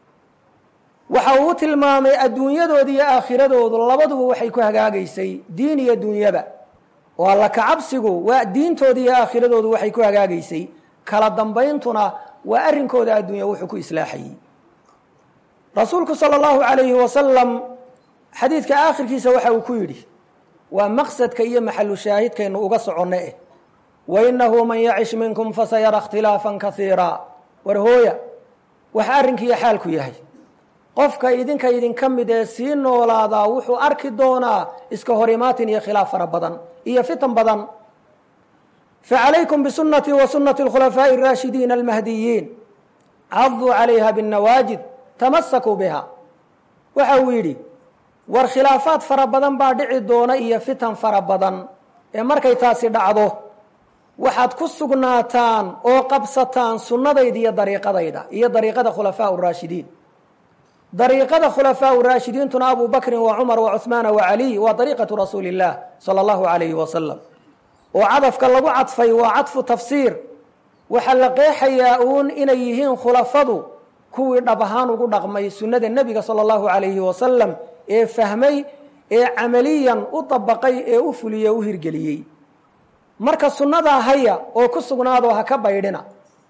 A: waxa uu tilmaamay adduunyadooda iyo aakhiradoodu labaduba waxay ku hagaagaysay diin iyo dunyaba oo alla kacabsigu waa diintooda iyo aakhiradoodu waxay ku hagaagaysay kala dambayntuna waa arrinkooda adduunya wuxuu ku islaaxayey rasuulku salى اllahu alayhi wasalam xadiidka aakhirkiisa waxa uu ku yidhi waa maqsadka iyo maxalu shaahidkaynu uga soconno eh wainahu man yacish minkum fasayara اkhtilaafa kaiira war hooya waxa arrinkiiyo xaalku yahay qofka idinka idinka mid ee sii noolaadaa wuxuu arki doonaa iska hor imaatin iyo khilaaf fara badan iyo fitan badan facalaykum bisunatii wa sunati اkhulafaaءi الraashidiina almahdiyiin caduu calayha bالnawaajid tamasakuu biha waxa uu yidhi war khilaafaad fara badan baa dhici doona iyo fitan fara badan ee markay taasi dhacdo waxaad ku sugnaataan oo qabsataan sunnadayda iyo dariiqadayda iyo dariiqada khulafaa raashidiin dariiqada khulafaa raashidiintuna abu bakrin wa cumar wa cuhmaana wa caliy waa dariiqatu rasuuli اllah salى اllahu alayhi wasalam oo cadafka lagu cadfay waa cadfu tafsiir waxaa la qeexayaa uun inay yihiin khulafadu kuwii dhab ahaan ugu dhaqmay sunnada nebiga salى اllahu alayhi wasalam ee fahmay ee camaliyan u dabaqay ee u fuliyey u hirgeliyey marka sunnadaa haya oo ku sugnaadoo ha ka baydhina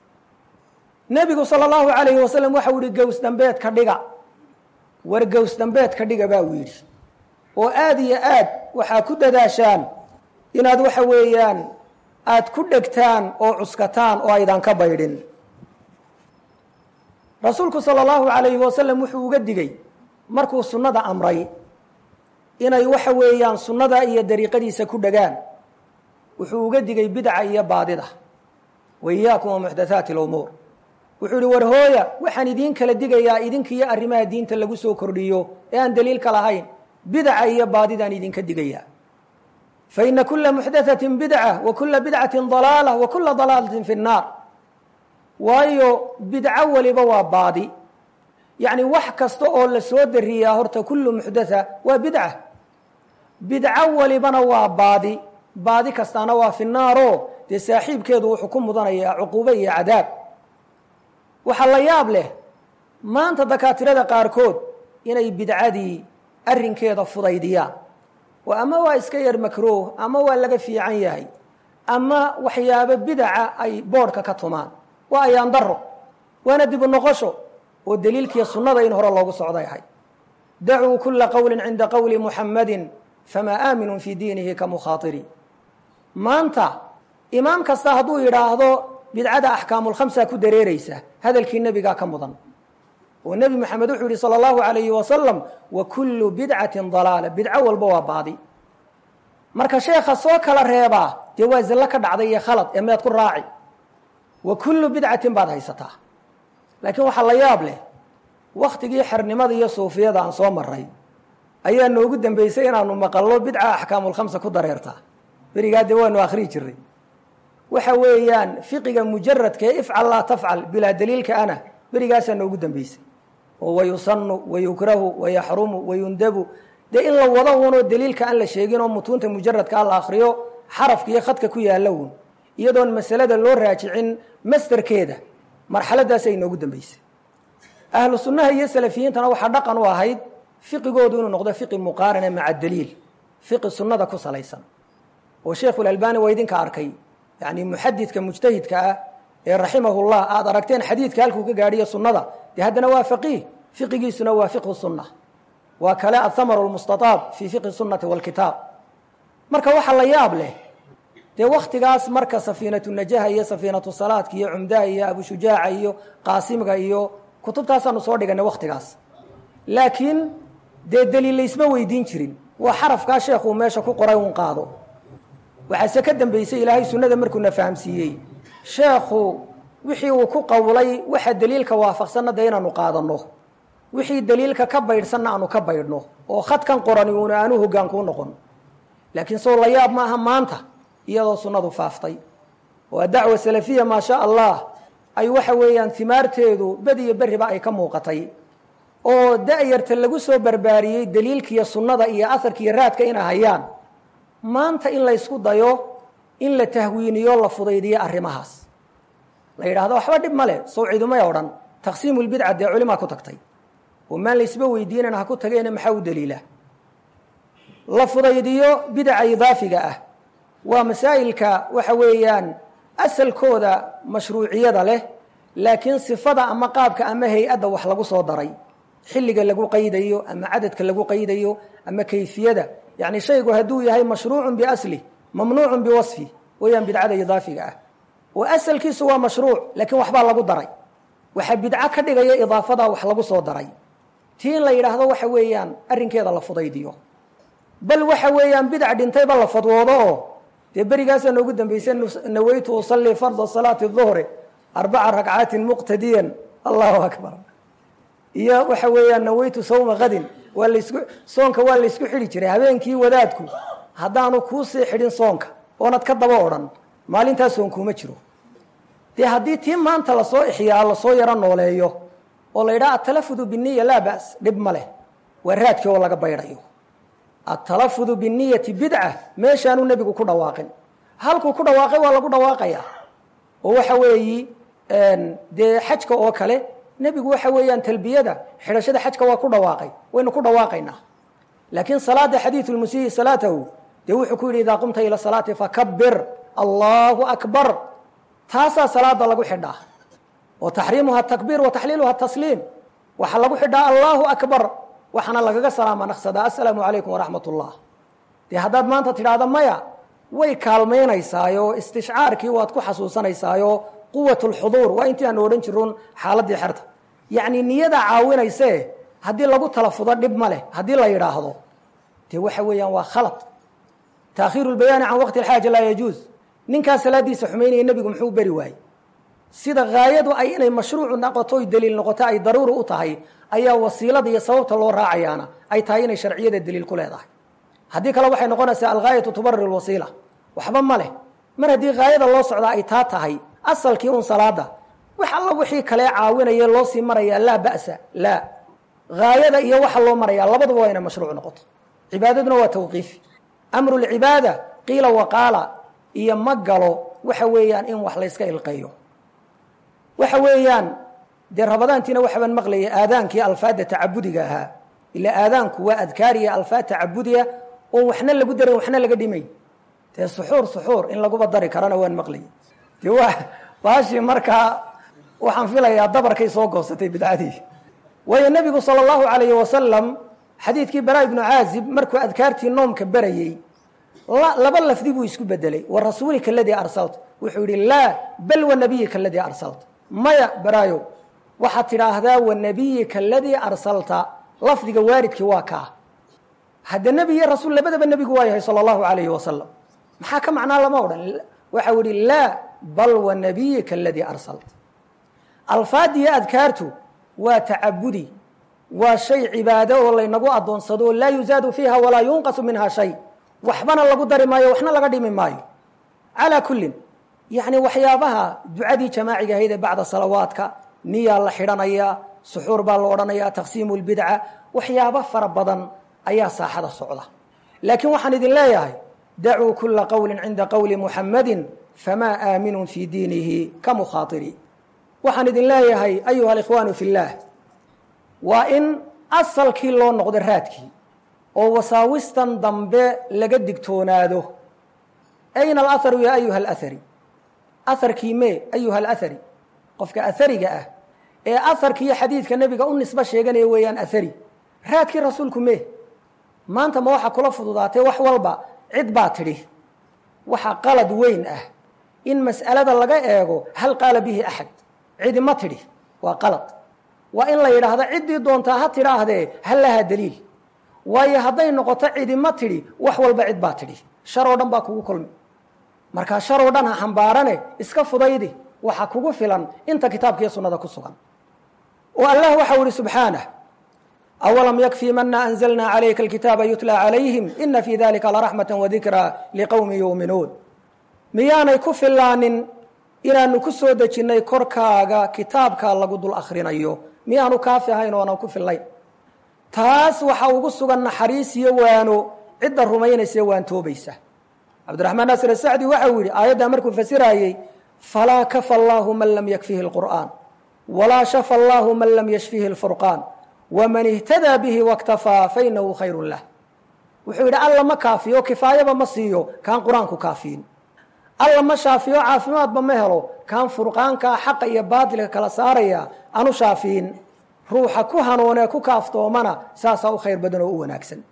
A: nebigu salى اllahu alayhi wasalam waxau yihi gows dambeedka dhiga war gows dambeedka dhiga baa uu yidhi oo aad iyo aad waxaa ku dadaashaan inaad waxa weeyaan aad ku dhegtaan oo cuskataan oo aydan ka baydhin rasuulku salى اllahu alayhi wasalam wuxuu uga digey markuu sunnada amray inay waxa weeyaan sunnada iyo dariiqadiisa ku dhegaan wuxuu uga digay bidca iyo baadida wa iyaakum wa muxdathaati اlumuur wuxuu ihi war hooya waxaan idiin kala digayaa idinkiiyo arrimaha diinta lagu soo kordhiyo ee aan daliilka lahayn bidca iyo baadidaan idinka digayaa faina kula muxdathatin bidca wa kula bidcati dalaala wa kula dalaalatin fi nnaar waayo bidco weliba waa baadi yacni wax kasta oo la soo dariyaa horta kullu muxdatha waa bidca bidco walibana waa baadi baadi kastaana waa fi naaro dee saaxiibkeedu wuxuu ku mudanayaa cuquube iyo cadaab waxaa la yaab leh maanta dakaatirada qaarkood inay bidcadii arrinkeeda fudaydiyaan oo ama waa iska yar makruuh ama waa laga fiican yahay ama waxyaabo bidaca ay boodhka ka tumaan waa ayaan daro waana dibu noqosho oo daliilkiiyo sunnada in hore loogu socday ahay dacuu kula qowlin cinda qowli muxammadin famaa aaminun fii diinihi ka mukhaatiri maanta imaam kasta hadduu yidhaahdo bidcada axkaamulkhamsa ku dareereysa hadalkii nebigaa ka mudan oo nebi moxamed wuxuu yihi salى اllahu alayhi wasalam wa kullu bidcatin dalaala bidco walba waa baadi marka sheekha soo kala reebaa dee waa zillo ka dhacday iyo khalad ee meed ku raaci wa kullu bidcatin baad haysataa laakiin waxaa la yaab leh waktigii xernimada iyo suufiyada aan soo maray ayaa noogu dambeysay inaanu maqallo bidca axkaamulkhamsa ku dareertaa berigaa dee waanu akhriyi jiray waxa weeyaan fiqiga mujaradka ee ifcal laa tafcal bilaa daliilka ana berigaasaa noogu dambeysay oo wayusanu wayukrahu wayaxrumu wayundabu dee in la wado unoo daliilka aan la sheegin oo mutuunta mujaradka a la akriyo xarafka iyo khadka ku yaalla un iyadoon masalada loo raajicin masderkeeda marxaladaasay noogu dambeysay ahlu sunnaha iyo salafiyiintana waxaa dhaqan u ahayd fiqigoodu inuu noqdo fiqi muqaarana maca daliil fiqi sunnada ku salaysan oo sheikhulalbani waa idinka arkay yani muxadidka mujtahidka ah ee raximahullah aada aragteen xadiidka halkuu ka gaadhiyo sunnada dee haddana waa faqiih fiqigiisuna waa fiqhu sunna waa kale athamaru lmustataab fii fiqhi sunnati walkitaab marka waxaa la yaab leh dee waktigaas marka safiinatu najaha iyo safiinatu salaadka iyo cumdaha iyo abushujaaca iyo qaasimga iyo kutubtaasaanu soo dhiganay waktigaas laakiin dee daliil laysma weydiin jirin waa xarafkaa sheekuu meesha ku qoray un qaado waxaase ka dambeysay ilaahay sunnada markuuna fahamsiiyey sheekhu wixii uu ku qowlay waxa daliilka waafaqsanna dee inaanu qaadanno wixii daliilka ka baydhsanna aanu ka baydhno oo khadkan qorani uuna aanu hogaankuu noqon laakiin soo la yaab maaha maanta iyadoo sunnadu faaftay oo dacwa salafiya maa sha allah ay waxa weeyaan timaarteedu bed iyo berriba ay ka muuqatay oo da-yarta lagu soo barbaariyey daliilkiiyo sunnada iyo aharkiiyo raadka inay hayaan maanta in laysku dayo in la tahwiiniyo la fudaydiyo arrimahaas la yidhaahdo waxba dhib ma leh sow cidumay odhan taqsiimu lbidca dee culimaa ku tagtay oo maan laysba weydiinan ha ku tageena maxaa u daliila la fudaydiyo bidaca idaafiga ah waa masaa'ilka waxa weeyaan asalkooda mashruuciyada leh laakiin sifada ama qaabka ama hay-adda wax lagu soo daray xilliga lagu qaydayo ama cadadka lagu qaydayo ama kayfiyada yani shaygu hadduu yahay mashruucun biaslih mamnuucun biwasfi weeyaan bidcada idaafiga ah oo asalkiisu waa mashruuc laakiin waxbaa lagu daray waxaa bidco ka dhigaya idaafadaa wax lagu soo daray tii in la yidhaahdo waxa weeyaan arrinkeeda la fudaydiyo bal waxa weeyaan bidac dhintayba la fadwoodo oo dee berigaasaa noogu dambeysay naweytu usallii farda salaati duhri arbaca ragcaatin muqtadiyan allahu akbar iyo waxa weeyaan naweytu sawma kadin waa laysku soonka waa laysku xidhi jiray habeenkii wadaadku haddaanu kuusii xidhin soonka oonad ka daba odhan maalintaa soon kuuma jiro dee haddii tii maanta lasoo ixyaa lasoo yaro nooleeyo oo la yidhaha atalafudu biniya laa ba's dhib ma leh waa raadkii oo laga baydhayo atalafudu biniyati bidca meeshaanuu nebigu ku dhawaaqin halkuu ku dhawaaqay waa lagu dhawaaqaya oo waxa weeyi dee xajka oo kale nebigu waxa weeyaan talbiyada xidhashada xajka waa ku dhawaaqay waynu ku dhawaaqaynaa laakiin salaada xadiidu lmusiihi salaatahu dee wuxuu ku yidhi idaa qumta ila salaati fakabir allahu akbar taasaa salaada lagu xidhaa oo taxriimuha takbiir wa taxliiluha tasliim waxaa lagu xidhaa allahu akbar waxaana lagaga salaama naqsadaa assalaamu calaykum waraxmat ullah dee haddaad maanta tidhaahda maya way kaalmaynaysaayo istishcaarkii waad ku xasuusanaysaayo quwat lxuduur waa intii aanu odhan jirun xaaladii xerta yacni niyada caawinayse haddii lagu talafudo dhib ma leh haddii la yidhaahdo dee waxa weeyaan waa khalad taakhiiru lbayaani can waqti alxaaja laa yajuuz ninkaa salaadiisa xumaynaya nebigu muxuu beri waayey sida haayadu ay inay mashruucu noqoto oy daliil noqoto ay daruuri u tahay ayaa wasiilada iyo sababta loo raacayaana ay tahay inay sharciyada daliil ku leedahay haddii kale waxay noqonaysaa alghaayatu tubarir lwasiila waxba ma leh mar haddii haayada loo socdaa ay taa tahay asalkii un salaada wax alla wixii kale caawinaya loo sii marayaa laa ba'sa laa gaayada iyo waxa loo marayaa labaduba waa inay mashruuc noqoto cibaadaduna waa tawqiifi amru lcibaada qiila waqaala iyo ma galo waxa weeyaan in wax layska ilqeeyo waxa weeyaan dee rabadaantiina waxbaan maqlaya aadaankii alfaada tacabudiga ahaa ila aadaanku waa adkaariya alfaad tacabudiya oon waxna lagu darin waxna laga dhimay dee suxuur suxuur in laguba dari karana waan maqlaya de waa baashii markaa waxaan filayaa dabarkay soo goosatay bidcadii waayo nebigu sala allahu alayhi wasalam xadiidkii bara ibnu caazib markuu adkaartii noomka berayey laba lafdi buu isku bedelay wa rasuulika aladii arsalta wuxuu yihi laa bal wa nabiyika aladii arsalta maya baraayo waxaad tidhaahdaa wa nabiyika aladii arsalta lafdiga waaridkii waa kaa hadde nebi iyo rasuul labadaba nebigu waa yahay sala allahu alayhi wasalam maxaa ka macnaa lama odhan waxau yihi laa bal wa nabiyika aladii arsalta alfaadiyo adkaartu waa tacabudi waa shay cibaado oo laynagu adoonsado oo laa yuzaadu fiiha walaa yunqasu minha shay waxbana lagu dari maayo waxna laga dhimi maayo calaa kullin yacni waxyaabaha ducadii jamaaciga ahayd ee bacda salawaadka niyaa la xidhanayaa suxuur baa la odhanayaa taqsiimu lbidca waxyaabo fara badan ayaa saaxada socda laakiin waxaan idin leeyahay dacuu kula qowlin cinda qowli muxammadin famaa aaminun fii diinihi ka mukhaatiri waxaan idin leeyahay ayuha alikhwaanu fi اllah waa in asalkii loo noqdo raadkii oo wasaawistan dambe laga digtoonaado ayna alaharu ya ayuha alahari aharkii me ayuha alahari qofka ahariga ah ee aharkiiyo xadiidka nebiga u nisbo sheeganaya weeyaan ahari raadkii rasuulku me maanta ma waxaa kula fududaatay wax walba cid baa tidhi waxa qalad weyn ah in mas'alada laga eego hal qaala bihi axad cidi ma tidhi waa qalad waa in la yidhaahdo ciddii doontaa ha tidhaahdee hal lahaa daliil waayo hadday noqoto cidi ma tidhi wax walba cid baa tidhi shar oo dhan baa kugu kulmi markaa shar oo dhan ha xambaarane iska fudaydi waxa kugu filan inta kitaabkiiyo sunnada ku sugan oo allah waxau ihi subxaanah awalam yakfii mana anzalna calayka alkitaaba yutla calayhim ina fii dalika laraxmata wadikraa liqowmi yuuminuun miyaanay ku filaanin inaanu ku soo dejinnay korkaaga kitaabkaa lagu dul akhrinayo miyaanu kaafi ahayn oonan ku fillayn taas waxa ugu sugan naxariis iyo waano cidda rumaynaysa waantoobaysa cabdiraxmaan naasir asacdi waxau yidhi aayaddaa markuu fasiraayey falaa kafa allaahu man lam yakfihi lqur'aan walaa shafa allaahu man lam yashfihi lfurqaan waman ihtadaa bihi waktafaa fainahu khayrun lah wuxuu yidhi alla ma kaafiyo kifaayaba ma siiyo kaan qur-aanku kaafiyin alla ma shaafiyo caafimaadba ma helo kaan furqaankaa xaqa iyo baatilka kala saaraya anu shaafiyin ruuxa ku hanuunee ku kaaftoomana saasaa u khayr badan oo u wanaagsan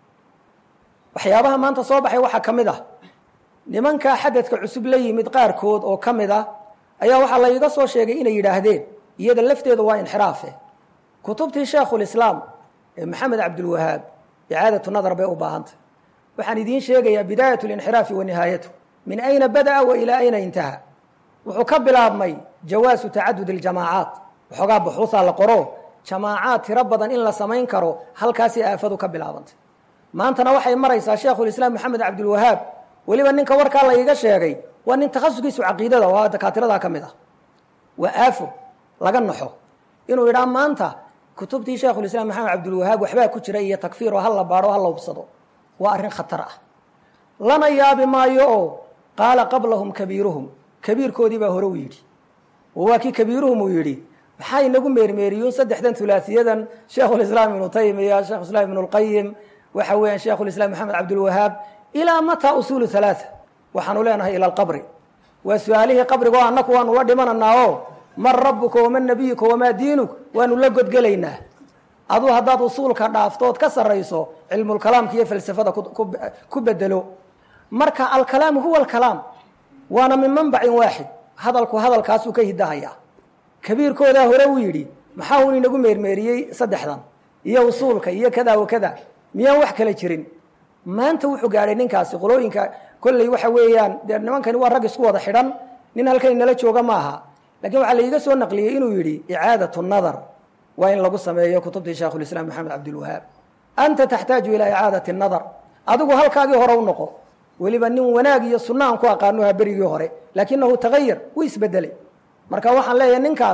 A: waxyaabaha maanta soo baxay waxaa ka mid ah nimankaa xadadka cusub la yimid qaarkood oo ka mid ah ayaa waxaa layga soo sheegay inay yidhaahdeen iyada lafteedu waa inxiraafe kutubtii sheekhulislaam ee maxamed cabdulwahaab icaadatu nadar bay u baahantay waxaan idiin sheegayaa bidaayat linxiraafi wa nihaayatu min ayna bada'a wa ilaa ayna intaha wuxuu ka bilaabmay jawaasu tacadud اljamaacaat waxoogaa buxuusaa la qoro jamaacaad tiro badan in la samayn karo halkaasay aafadu ka bilaabantay maantana waxay maraysaa sheekhulislaam maxamed cabdulwahaab weliba ninka warkaa la iiga sheegay waa nin takhasuskiisu caqiidada waa dakaatiradaa ka mid ah waa aafo laga naxo inuu yidhaa maanta kutubtii sheekhulislaam maxamed cabdulwahaab waxbaa ku jira iyo takfiir oo ha la baadho ha la hubsado waa arrin khatar ah lana yaabi maayo oo qaala qablahum kabiiruhum kabiirkoodii baa hore u yidhi oo waa kii kabiiruhum uu yidhi maxaa inagu meermeeriyuun saddexdan hulaasiyadan sheekhulislaam ibnu taymiya shekhulislaam ibnu lqayim waxa weeyaan sheekhulislaam maxamed cabdulwahaab ilaa mataa usuulu halaaa waxaanu leenahay ila alqabri waa su-aalihii qabrigo annaku waanu la dhimananaa oo man rabuka waman nabiyuka wamaa diinuk waanu la godgelaynaa aduu haddaad usuulka dhaaftood ka sarayso cilmulkalaamka iyo falsafada ku bedelo marka alkalaamu huwa alkalaam waana min manbacin waaxid hadalku hadalkaasuu ka hidahayaa kabiirkoodaa hore uu yidhi maxaa uun inagu meermeeriyey saddexdan iyo usuulka iyo kada wa kada miyaan wax kala jirin maanta wuxuu gaadhay ninkaasi qolooyinka kolley waxa weeyaan dee nimankani waa rag isku wada xidhan nin halkan inala jooga maaha lakiin waxaa laiga soo naqliyey inuu yidhi icaadatu nadar waa in lagu sameeyo kutubtii sheekhulislaam maxamed cabdilwahaab anta taxtaaju ilaa icaadati nadar adigu halkaagii hore u noqo weliba nin wanaag iyo sunna aan ku aqaanuha berigii hore laakinahu tagayar wuu isbedelay marka waxaan leeyahay ninkaas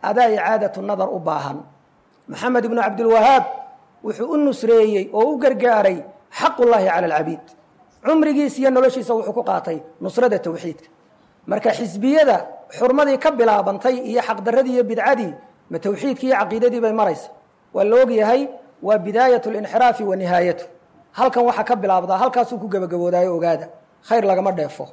A: adaa icaadatu nadar u baahan maxamed ibnu cabdilwahaab wuxuu u nusreeyey oo u gargaaray xaqullaahi cala alcabiid cumrigiis iyo noloshiisa wuxuu ku qaatay nusrada tawxiidka marka xisbiyada xurmadii ka bilaabantay iyo xaqdaradii iyo bidcadii ma tawxiidkii iyo caqiidadii bay maraysa waa la ogyahay waa bidaayat linxiraafi wa nihaayatu halkan waxaa ka bilaabdaa halkaasuu ku gebagaboodaayo ogaada khayr lagama dheefo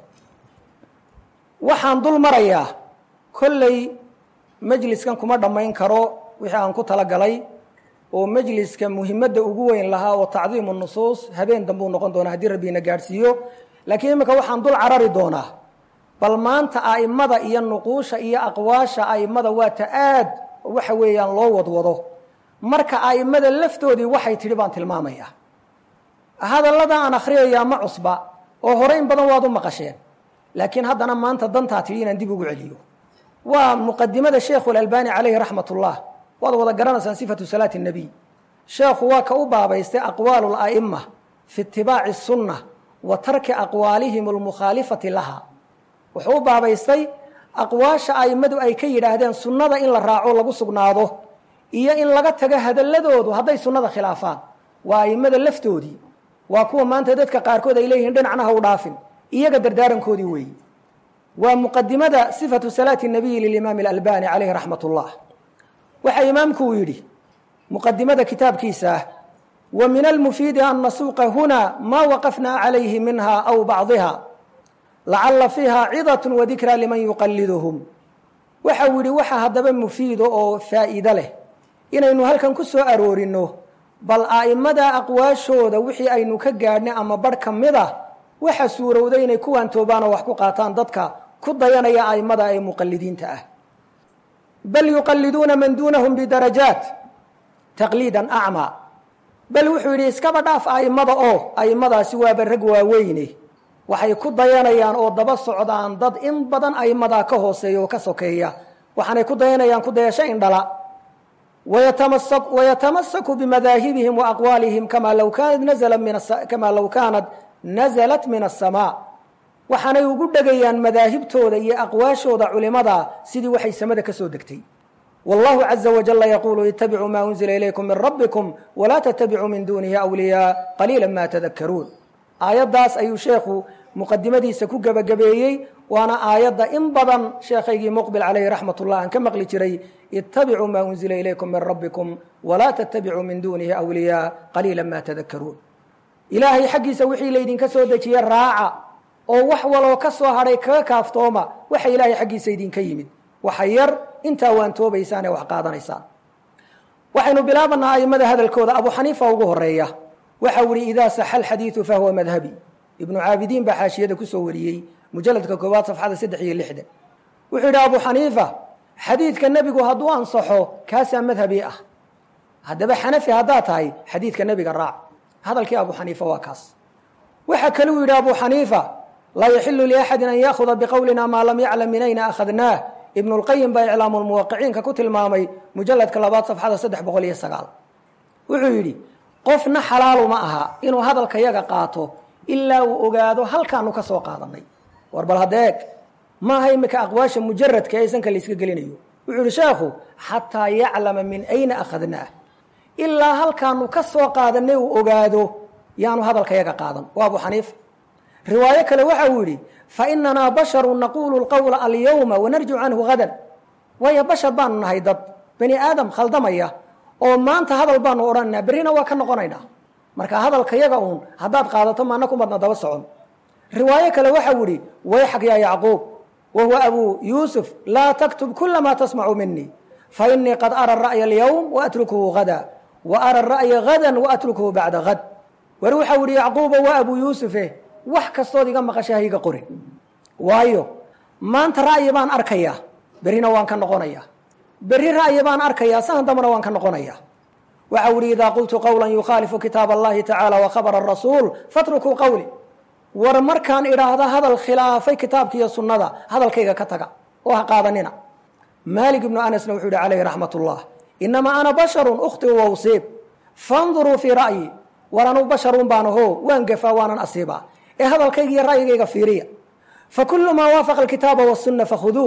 A: waxaan dul marayaa kolley majliskan kuma dhammayn karo wixii aan ku talagalay oo majliska muhimadda ugu weyn lahaa oo tacdiimu nusuus habeen dambuu noqon doonaa haddii rabbiina gaadhsiiyo laakiin iminka waxaan dul carari doonaa bal maanta a'imada iyo nuquusha iyo aqwaasha a'imada waa ta aad waxa weeyaan loo wadwado marka a'imada laftoodii waxay tidhi baan tilmaamayaa hadallada aan akhriyayaa ma cusba oo hore in badan waad u maqasheen laakiin haddana maanta dantaa tidhi inaan dib ugu celiyo waa muqadimada sheekhu alalbani calayhi raxmat ullah waad wada garanaysaan sifatu salaati اnebiy sheekhu waa ka u baabaystay aqwaalu la'ima fi itibaaci sunna wa tarki aqwaalihim almukhaalifati laha wuxuu u baabaystay aqwaasha a'immadu ay ka yidhaahdeen sunnada in la raaco lagu sugnaado iyo in laga tago hadalladoodu hadday sunnada khilaafaan waa a'immada laftoodii waa kuwa maanta dadka qaarkood ay leeyihiin dhinacna ha u dhaafin iyaga dardaarankoodii weeyi waa muqadimada sifatu salaati nabiyi lilimaami alalbani calayhi raxmat ullah waxaa imaamku uu yidhi muqadimada kitaabkiisa ah wa min almufiidi an nasuuqa huna maa waqafna calayhi minha aw bacdiha lacala fiiha cidat wadikra liman yuqaliduhum waxa uu yidhi waxa haddaba mufiido oo faa'iido leh inaynu halkan ku soo aroorinno bal a'imada aqwaashooda wixii aynu ka gaadhnay ama barh ka mid a waxa suurowday inay kuwaan toobaan oo wax ku qaataan dadka ku dayanaya a'imada ee muqalidiinta ah bal yuqaliduuna man duunahum bidarajaat taqliidan acmaa bal wuxuu yidhi iskaba dhaaf a'imada oo a'imadaasi waaba rag waaweyne waxay ku dayanayaan oo daba socdaan dad in badan a'immadaa ka hooseeya oo ka sokeeya waxaanay ku dayanayaan ku dayasho indhala wayatamasaku bimadaahibihim wa aqwaalihim kamaa law kaanat nazla min kamaa law kaanat nazalat min asamaa waxaanay ugu dhegayaan madaahibtooda iyo aqwaashooda culimada sidii waxay samada ka soo degtay wallahu caza wajala yaquulu itabicuu maa unzila ilaykum min rabbikum walaa tatabicuu min dunihi awliyaa qaliila ma tadakaruun aayaddaas ayuu sheekhu muqadimadiisa ku gebagabeeyey waana aayadda in badan sheekhaygii muqbil calayhi raxmat ullah aan ka maqli jiray itabicuu maa unzila ilaykum min rabbikum walaa tatabicuu min dunihi awliyaa qaliila ma tadakaruun ilaahay xaggiisa wixii laydinka soo dejiye raaca oo wax waloo ka soo hadhay kaga kaaftooma waxa ilaahay xaggiisa idinka yimid waxa yar intaa waan toobaysaan ee wax qaadanaysaan waxaynu bilaabanaa aimada hadalkooda abu xaniifa ugu horeeya waxa u ihi idaa saxa alxadiidu fahuwa madhabi ibnu caabidiin baa xaashiyada kusoo wariyey mujaladka koowaad safxada saddex iyo lixdan wuxuu yidhi abu xaniifa xadiidka nebigu hadduu ansaxo kaasaa madhabi ah haddaba xanafi haddaad tahay xadiidka nebiga raac hadalkii abu xaniifa waa kaas waxa kale uu yidhi abu xaniifa laa yaxilu liaxadin an yaahuda biqowlina maa lam yaclam min ayna akhadnaah ibnu lqayim baa iclaamu lmuwaqiciinka ku tilmaamay mujaladka labaad safxada saddex boqol iyo sagaal wuxuu yidhi qofna xalaalu ma aha inuu hadalka yaga qaato ilaa uu ogaado halkaanu ka soo qaadanay war bal hadeeg maaha imika aqwaasha mujaradka ee sanka layska gelinayo wuxuu yihi sheekhu xataa yaclama min ayna akhadnaah ilaa halkaanu ka soo qaadanay uu ogaado yaanu hadalka yaga qaadan waa abu xaniifa riwaayo kale waxa uu yidhi fainanaa basharu naquulu lqowla alyawma wanarjicu canhu hadan waayo bashar baanu nahay dad bani aadam khaldamaya oo maanta hadal baanu odhananaa berrina waa ka noqonaynaa marka hadalka yaga uun haddaad qaadato maana ku madna daba socon riwaayo kale waxau ihi wayxag yaa yacquub wa huwa abuu yuusuf laa taktub kula ma tasmacu minii fainii qad ara ra'ya alyawm waatrukuhu hada wa ara ra'ya hadan waatrukuhu bacda had war waxau ihi yacquuba waa abuu yuusufe wax kastood iga maqasha ha iga qorin waayo maanta ra'yi baan arkayaa berrina waan ka noqonayaa berri ra'yi baan arkayaa sahan dambana waan ka noqonayaa waxau ihi idaa qultu qowla yukhaalifu kitaab allahi tacaala wa khabara rasuul fatrukuu qowli war markaan idhaahda hadal khilaafay kitaabka iyo sunnada hadalkayga ka taga oo ha qaadanina maalik ibnu anasna wuxuu yihi calayhi raxmat ullah inamaa ana basharun ukhtiu wa usiib fanduruu fii ra'yi war anuu basharun baan aho waan gafaa waanan asiibaa ee hadalkayga iyo ra'yigayga fiiriya fakulu maa waafaqa alkitaaba wasunna fakhuduuh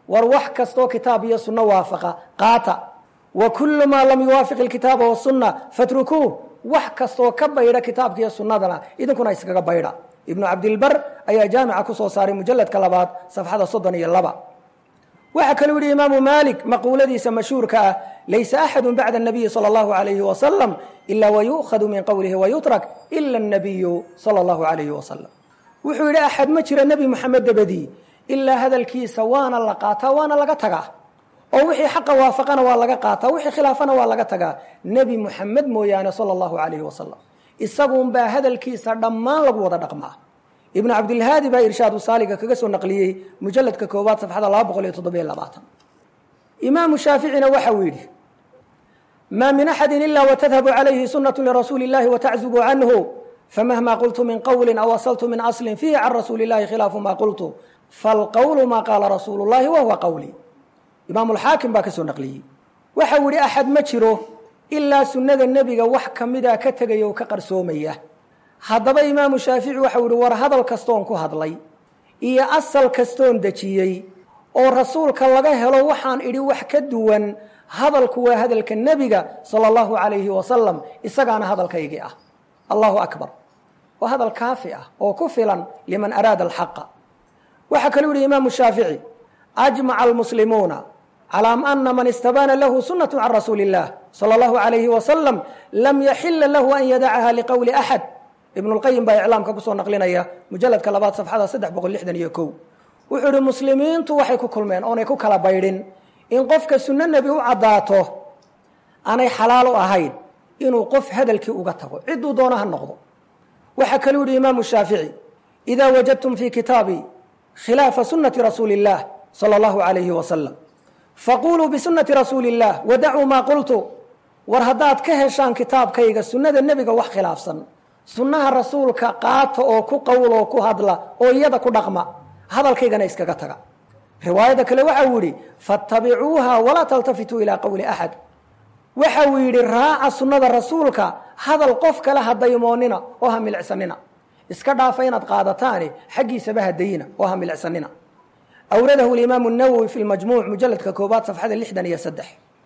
A: war wax kastoo kitaab iyo sunno waafaqa qaata wa kullu maa lam yuwaafiq ilkitaaba wasunna fatrukuuh wax kastoo ka baydha kitaabka iyo sunnadana idinkuna iskaga baydha ibnu cabdilbar ayaa jaamica kusoo saaray mujaladka labaad safxada soddon iyo laba waxaa kaluu yihi imaamu maalik maquuladiisa mashhuurka ah laysa axadu bacda الnabiyi salى اllahu alayhi wasalam ila wayu'khadu min qowlihi wayutrak ila الnabiyu salى اllahu alayhi wasalam wuxuu yidhi axad ma jira nebi moxamed dabadii ilaa hadalkiisa waana la qaataa waana laga tagaa oo wixii xaqa waafaqana waa laga qaataa wixii khilaafana waa laga tagaa nebi moxamed mooyaane salى اllahu alayhi wasalam isagunbaa hadalkiisa dhammaan lagu wada dhaqmaa ibnu cabdilhaadi baa irshaadu saaliga kaga soo naqliyey mujaladka koowaad safxada laba boqol iyo toddobiyo labaatan imaamu shaaficina waxa uu yidhi maa min axadi ila watadhabu calayhi sunatu lirasuuli اllahi wataczubu canhu famahma qultu min qowli aw asaltu min aslin fiihi can rasuuli اllahi khilaafu ma qultu falqowlu ma qaala rasuulu اllahi wahuwa qowli imaamu lxaakim baa ka soo naqliyey waxa uu yihi axad ma jiro ilaa sunnada nebiga wax kamida ka tegaya oo ka qarsoomaya haddaba imaamu shaafici waxau yihi war hadal kastoon ku hadlay iyo asal kastoon dejiyey oo rasuulka laga helo waxaan idhi wax ka duwan hadalku waa hadalka nebiga sala allahu calayhi wasalam isagaana hadalkaygii ah allahu akbar waa hadal kaafi ah oo ku filan liman araada alxaqa waxaa kaluu yihi imaamu shaafici ajmaca almuslimuuna calى ana man istabaana lahu sunaة can rasuuli الlah salى اllahu عalayhi wasalam lam yaxila lahu an yadacaha liqowli axad ibn اlqayim baa iclaamka kusoo naqlinaya mujaladka labaad safxada saddex boqol lixdan iyo kow wuxuu ihi muslimiintu waxay ku kulmeen oonay ku kala baydhin in qofka sunno nebi u caddaato aanay xalaal u ahayn inuu qof hadalkii uga tago ciduu doona ha noqdo waxaa kaluu yihi imaamu shaafici ida wajadtum fi kitaabii khilaafa sunati rasuuli اllah salى اllahu عalayhi wasalam faquluu bisunati rasuuli اllah wadacuu maa qultu war haddaad ka heshaan kitaabkayga sunnada nebiga wax khilaafsan sunnaha rasuulka qaata oo ku qowl oo ku hadla oo iyada ku dhaqma hadalkaygana iskaga taga riwaayadda kale waxa uu yidhi fattabicuuha walaa taltafituu ilaa qowli axad waxa uu yidhi raaca sunnada rasuulka hadal qof kale ha daymoonina oo ha milicsanina iska dhaafa inaad qaadataani xaggiisaba hadayina oo ha milicsanina awradahu imaamu nawowi fi lmajmuuc mujaladka koobaad safxada lixdan iyo saddex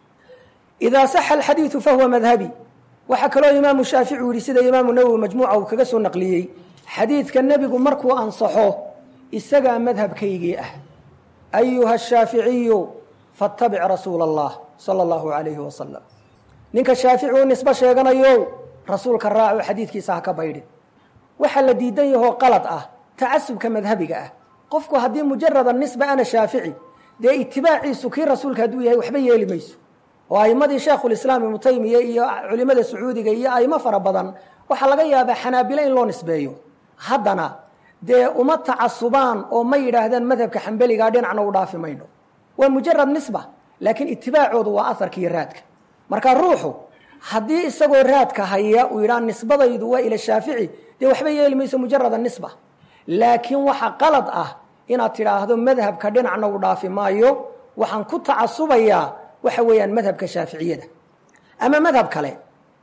A: idaa saxa alxadiidu fahuwa madhabi waxaa kaloo imaamu shaafici u yihi sida imaamu nawowi majmuuca uu kaga soo naqliyey xadiidka nebigu markuu ansaxo isagaa madhabkaygii ah ayuha shaaficiyu fattabic rasuula allah sala allahu alayhi wasalam ninka shaafici u nisbo sheeganayo rasuulka raaco xadiidkiisa ha ka baydhin waxaa la diidan yahoo qalad ah tacasubka madhabiga ah qofku haddii mujarada nisba ana shaafici dee itibaaciisu kii rasuulka hadduu yahay waxba yeeli mayso oo aimadii sheekhulislaam ibnu taymiya iyo culimada sacuudiga iyo aimo fara badan waxaa laga yaabaa xanaabile in loo nisbeeyo haddana dee uma tacasubaan oo ma yidhaahdaan madhabka xambeligaa dhinacna u dhaafi mayno waa mujarad nisba laakiin itibaacoodu waa aharka iyo raadka marka ruuxu haddii isagoo raadka haya uu yidhaha nisbadaydu waa ila shaafici dee waxba yeeli mayso mujarada nisba laakiin waxa qalad ah inaad tidhaahdo madhabka dhinacna u dhaafi maayo waxaan ku tacasubayaa waxa weeyaan madhabka shaaficiyada ama madhab kale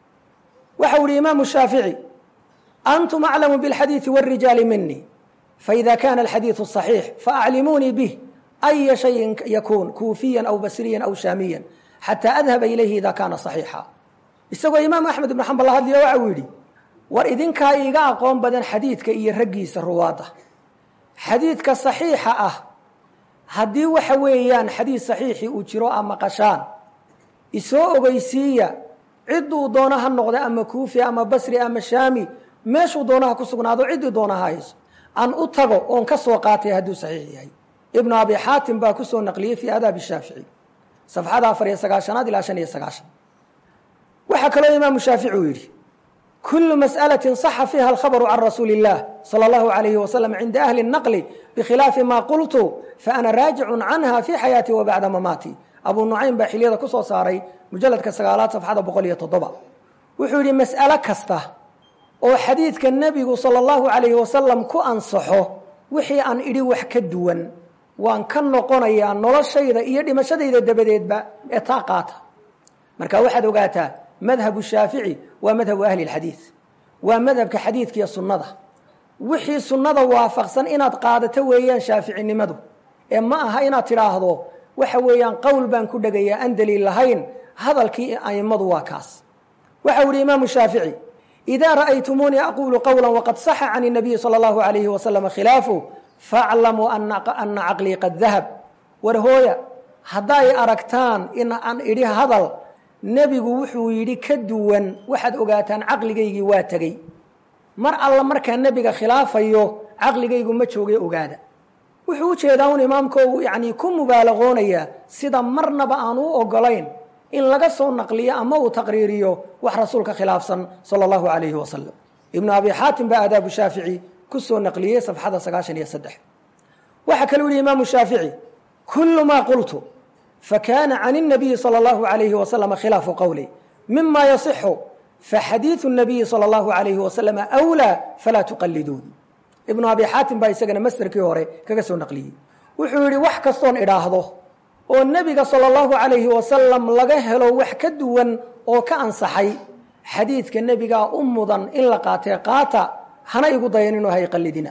A: waxa u ihi imaamu shaafici antum aclamu biاlxadiiثi wاrijaali mini faإida kana alxadiiثu صaxiix faaclimuunii bih أya shayin yakun kuufiya aw basriya aw shaamiya xatى adhaba ilayhi ida kana صaxiixa isagoo imaam axmed ibn xambal la hadliyo waxa uu yidhi war idinkaa iiga aqoon badan xadiidka iyo raggiisa ruwaadda xadiidka صaxiixa ah haddii waxa weeyaan xadiid saxiixii uu jiro ama qashaan isoo ogeysiiya cidduu doona ha noqda ama kuufi ama basri ama shaami meeshuu doonaha ku sugnaado ciddii doona ha hayso aan u tago oon ka soo qaatay hadduu saxiix yahay ibnu abi xaatim baa kusoo naqliyey fii aadaabi shaafici safxada afar iyo sagaashanaad ilaa shan iyo sagaashan waxaa kaloo imaamu shaafici uu yidhi kulu masأlaة صaxa fiiha alkhabru can rasuuli الlah salى اllahu عalayhi wasalam cinda ahli الnaqli bikhilaafi ma qultu faana raajicu canha fi xayaati wa bacda mamaati abu nucaym baa xiliyada ku soo saaray mujaladka sagaalaad safxada boqol iyo toddoba wuxuu yidhi mas'alo kasta oo xadiidka nebigu salى اllahu عalayhi wasalam ku ansaxo wixii aan idhi wax ka duwan waan ka noqonayaa noloshayda iyo dhimashadayda dabadeedba ee taa qaata marka waxaad ogaataa madhabu shaafici waa madhabu ahli اlxadiid waa madhabka xadiidka iyo sunnada wixii sunnada waafaqsan inaad qaadato weeyaan shaaficinimadu ee ma aha inaad tidhaahdo waxa weeyaan qowl baan ku dhegayaa aan daliil lahayn hadalkii a'immadu waa kaas waxau yihi imaamu shaafici idaa ra'aytumuunii aquulu qowla waqad saxa can الnabiyi salى اllahu alayhi wasalama khilaafu faaclamuu ana caqlii qad dahab war hooya hadday aragtaan in aan idhi hadal nebigu wuxuu yidhi ka duwan waxaad ogaataan caqligaygii waa tegey mar alla markaa nebiga khilaafayo caqligaygu ma joogay ogaada wuxuu u jeedaa un imaamko yani ku mubaalaqoonaya sida marnaba aan u ogolayn in laga soo naqliyo ama uu taqriiriyo wax rasuulka khilaafsan sala allahu alayhi wasalam ibnu abi xaatim baa aadaabu shaafici ku soo naqliyey safxada sagaashan iyo saddex waxaa kaluu yihi imaamu shaafici kulu maa qultu fakana can الnabiyi salى اllahu alayhi wasalama khilaafu qowli mima yasixu faxadiiثu الnabiyi salى اllahu alayhi wasalama أwlىa falaa tuqaliduun ibnu abi xaatim baa isagana masderkii hore kaga soo naqliyey wuxuu yihi wax kastoon idhaahdo oo nebiga salى اllahu alayhi wasalam laga helo wax ka duwan oo ka ansaxay xadiidka nebigaa u mudan in la qaatee qaata hana igu dayaninoo hay qalidina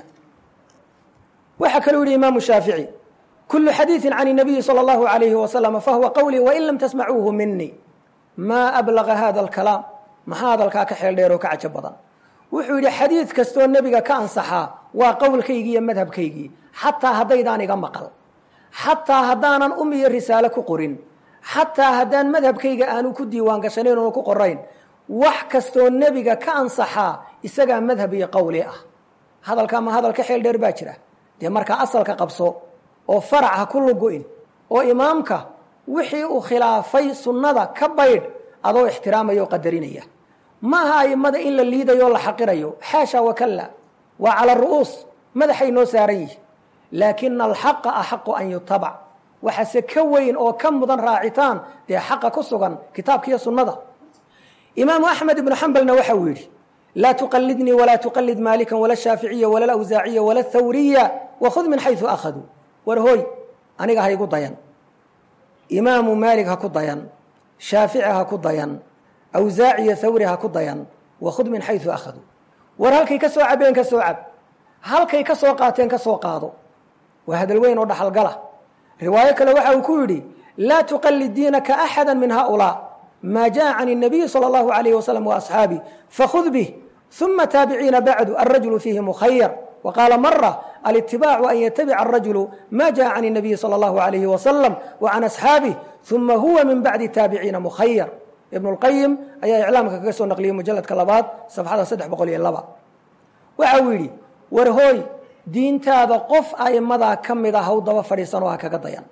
A: waxaa kaluu yihi imaamu shaafici kulu xadiiثi can الnabiyi salى اllahu alayhi wasalam fahuwa qowlii wain lam tasmacuuhu minii maa ablaga hada اlkalaam maxaa hadalkaa ka xeel dheer oo ka cajo badan wuxuu yidhi xadiid kastoo nebiga ka ansaxaa waa qowlkaygii iyo madhabkaygii xataa haddaydaan iga maqal xataa haddaanan um iyo risaale ku qorin xataa haddaan madhabkayga aanu ku diiwaan gashanayn oonu ku qorayn wax kastoo nebiga ka ansaxaa isagaa madhab iyo qowli ah hadalkaa ma hadal ka xeel dheer baa jira dee markaa asalka qabso oo farac ha ku lugu-in oo imaamka wixii uu khilaafay sunnada ka baydh adoo ixtiraamaya oo qadarinaya maaha aimada in la liidayo o la xaqirayo xaasha wakalla waa cala ru'uus madaxay noo saaran yihi laakina alxaqa axaqu an yutabac waxaase ka weyn oo ka mudan raacitaan dee xaqa ku sugan kitaabka iyo sunnada imaamu axmed ibnu xambalna waxa uu yidhi laa tuqalidnii walaa tuqalid maalikan wala shaaficiya wala lawsaaciya wala thawriya wakhud min xaysu akhaduu war hooy aniga ha igu dayan imaamu maalig ha ku dayan shaafici ha ku dayan awsaaciyo thawri ha ku dayan wakhud min xaysu akhaduu war halkay ka soo cabeen ka soo cab halkay ka soo qaateen ka soo qaado waa hadal weyn oo dhaxalgala riwaayo kale waxa uu ku yidhi laa tuqalid diinaka axada min haulaa maa jaa can الnabiyi salى اllahu alayh wasalam waasxaabi fakhud bih uma taabiciina bacdu alrajulu fiihi mukhayar وqاaل mرة الاtibاع an yتبc الرaجuل ma jaء عن النaبiي slى الlه عليه وsلم وعan أصxاaبه ثuma huwa min baعdi taaبiciina mkhayr iبن الqayim ayaa iclaamka kaga soo naqliyey mujaladka labaad صafxada saddex boqol iyo laba waxa uu yidhi war hooy diintaada qof aimadaa ka mid a haw daba fadhiisanoo ha kaga dayan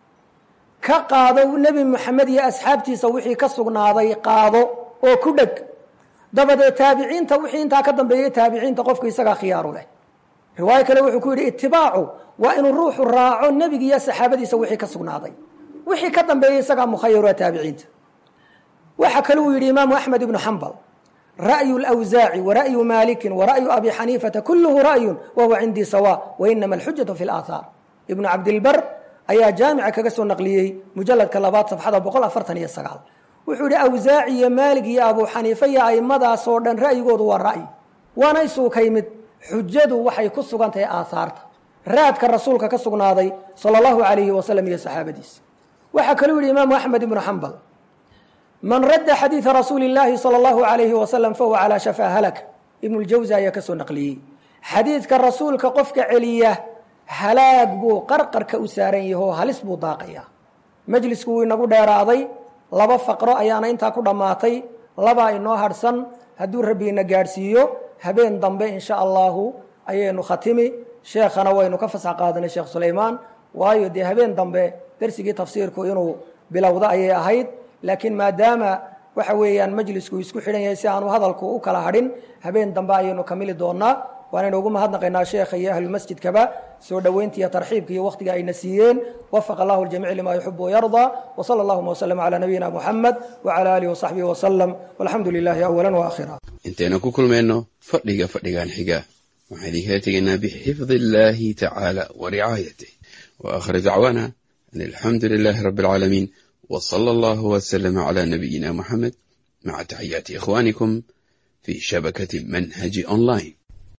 A: ka qaado nebi moxamed iyo asxaabtiisa wixii ka sugnaaday qaado oo ku dheg dabadeed taabiciinta wixii intaa ka dambeeyey taabiciinta qofku isagaa khiyaaru leh riwaayo kale wuxuu ku yidhi itibaacu waa inuu ruuxu raaco nebiga iyo saxaabadiisa wixii ka sugnaaday wixii ka dambeeyey isagaa mukhayar waa taabiciinta waxa kale uu yidhi imaamu axmed ibnu xambal ra'yu lwsaaci wara'yu maalikin wara'yu abi xaniifata kulluhu ra'yun wahuwa cindii sawa wainama alxujatu fi laathaar ibnu cabdilbar ayaa jaamica kaga soo naqliyey mujaladka labaad safxada boqol afartan iyo sagaal wuxuu yihi awsaaci iyo maalig iyo abu xaniife iyo aimadaasoo dhan ra'yigoodu waa ra'yi waana isuuka yimid xujadu waxay ku sugan tahay aahaarta raadka rasuulka ka sugnaaday sala allahu alayhi wasalam iyo saxaabadiisa waxaa kaluu yihi imaamu axmed ibnu xambal man radda xadiida rasuuli اllaahi salى اllahu alayhi wasalam fahuwa calaa shafaa halak ibnu ljawsi ayaa ka soo naqliyey xadiidka rasuulka qofka celiya halaag buu qarqarka u saaran yaho halis buu daaqayaa majlisku wuu inagu dheeraaday laba faqro ayaana intaa ku dhammaatay labaa inoo hadhsan hadduu rabbiina gaadhsiiyo habeen dambe in sha allahu ayaynu khatimi sheekhana waynu ka fasax qaadanay sheekh sulaymaan waayo dee habeen dambe dersigii tafsiirku inuu bilowdo ayay ahayd laakiin maadaama waxa weeyaan majlisku isku xidhan yahay si aanu hadalku u kala hadhin habeen dambe ayaynu kamili doonaa waanaynu ugu mahadnaqaynaa sheekha iyo ahlulmasjidkaba soo dhoweynta iyo tarxiibka iyo wakhtiga ayna siiyeen wafaqa allahu ljamiic lima yuxibu wayardaa wsala allahuma wslm calaa nabiyina muxamed wcala alihi wasaxbihi wasalam walxamdu lilahi awala waakhira
B: intaynu ku kulmayno fadhiga fadhigan xiga waxaan idinkala tegaynaa bixifdi illaahi tacaala wa ricaayatih wa aakhir dacwaana an alxamdu lilaahi rabbi alcaalamiin w sala allahu wslama cala nabiyina muxamed maca taxiyaati ikhwanikum fi shabakati manhaji online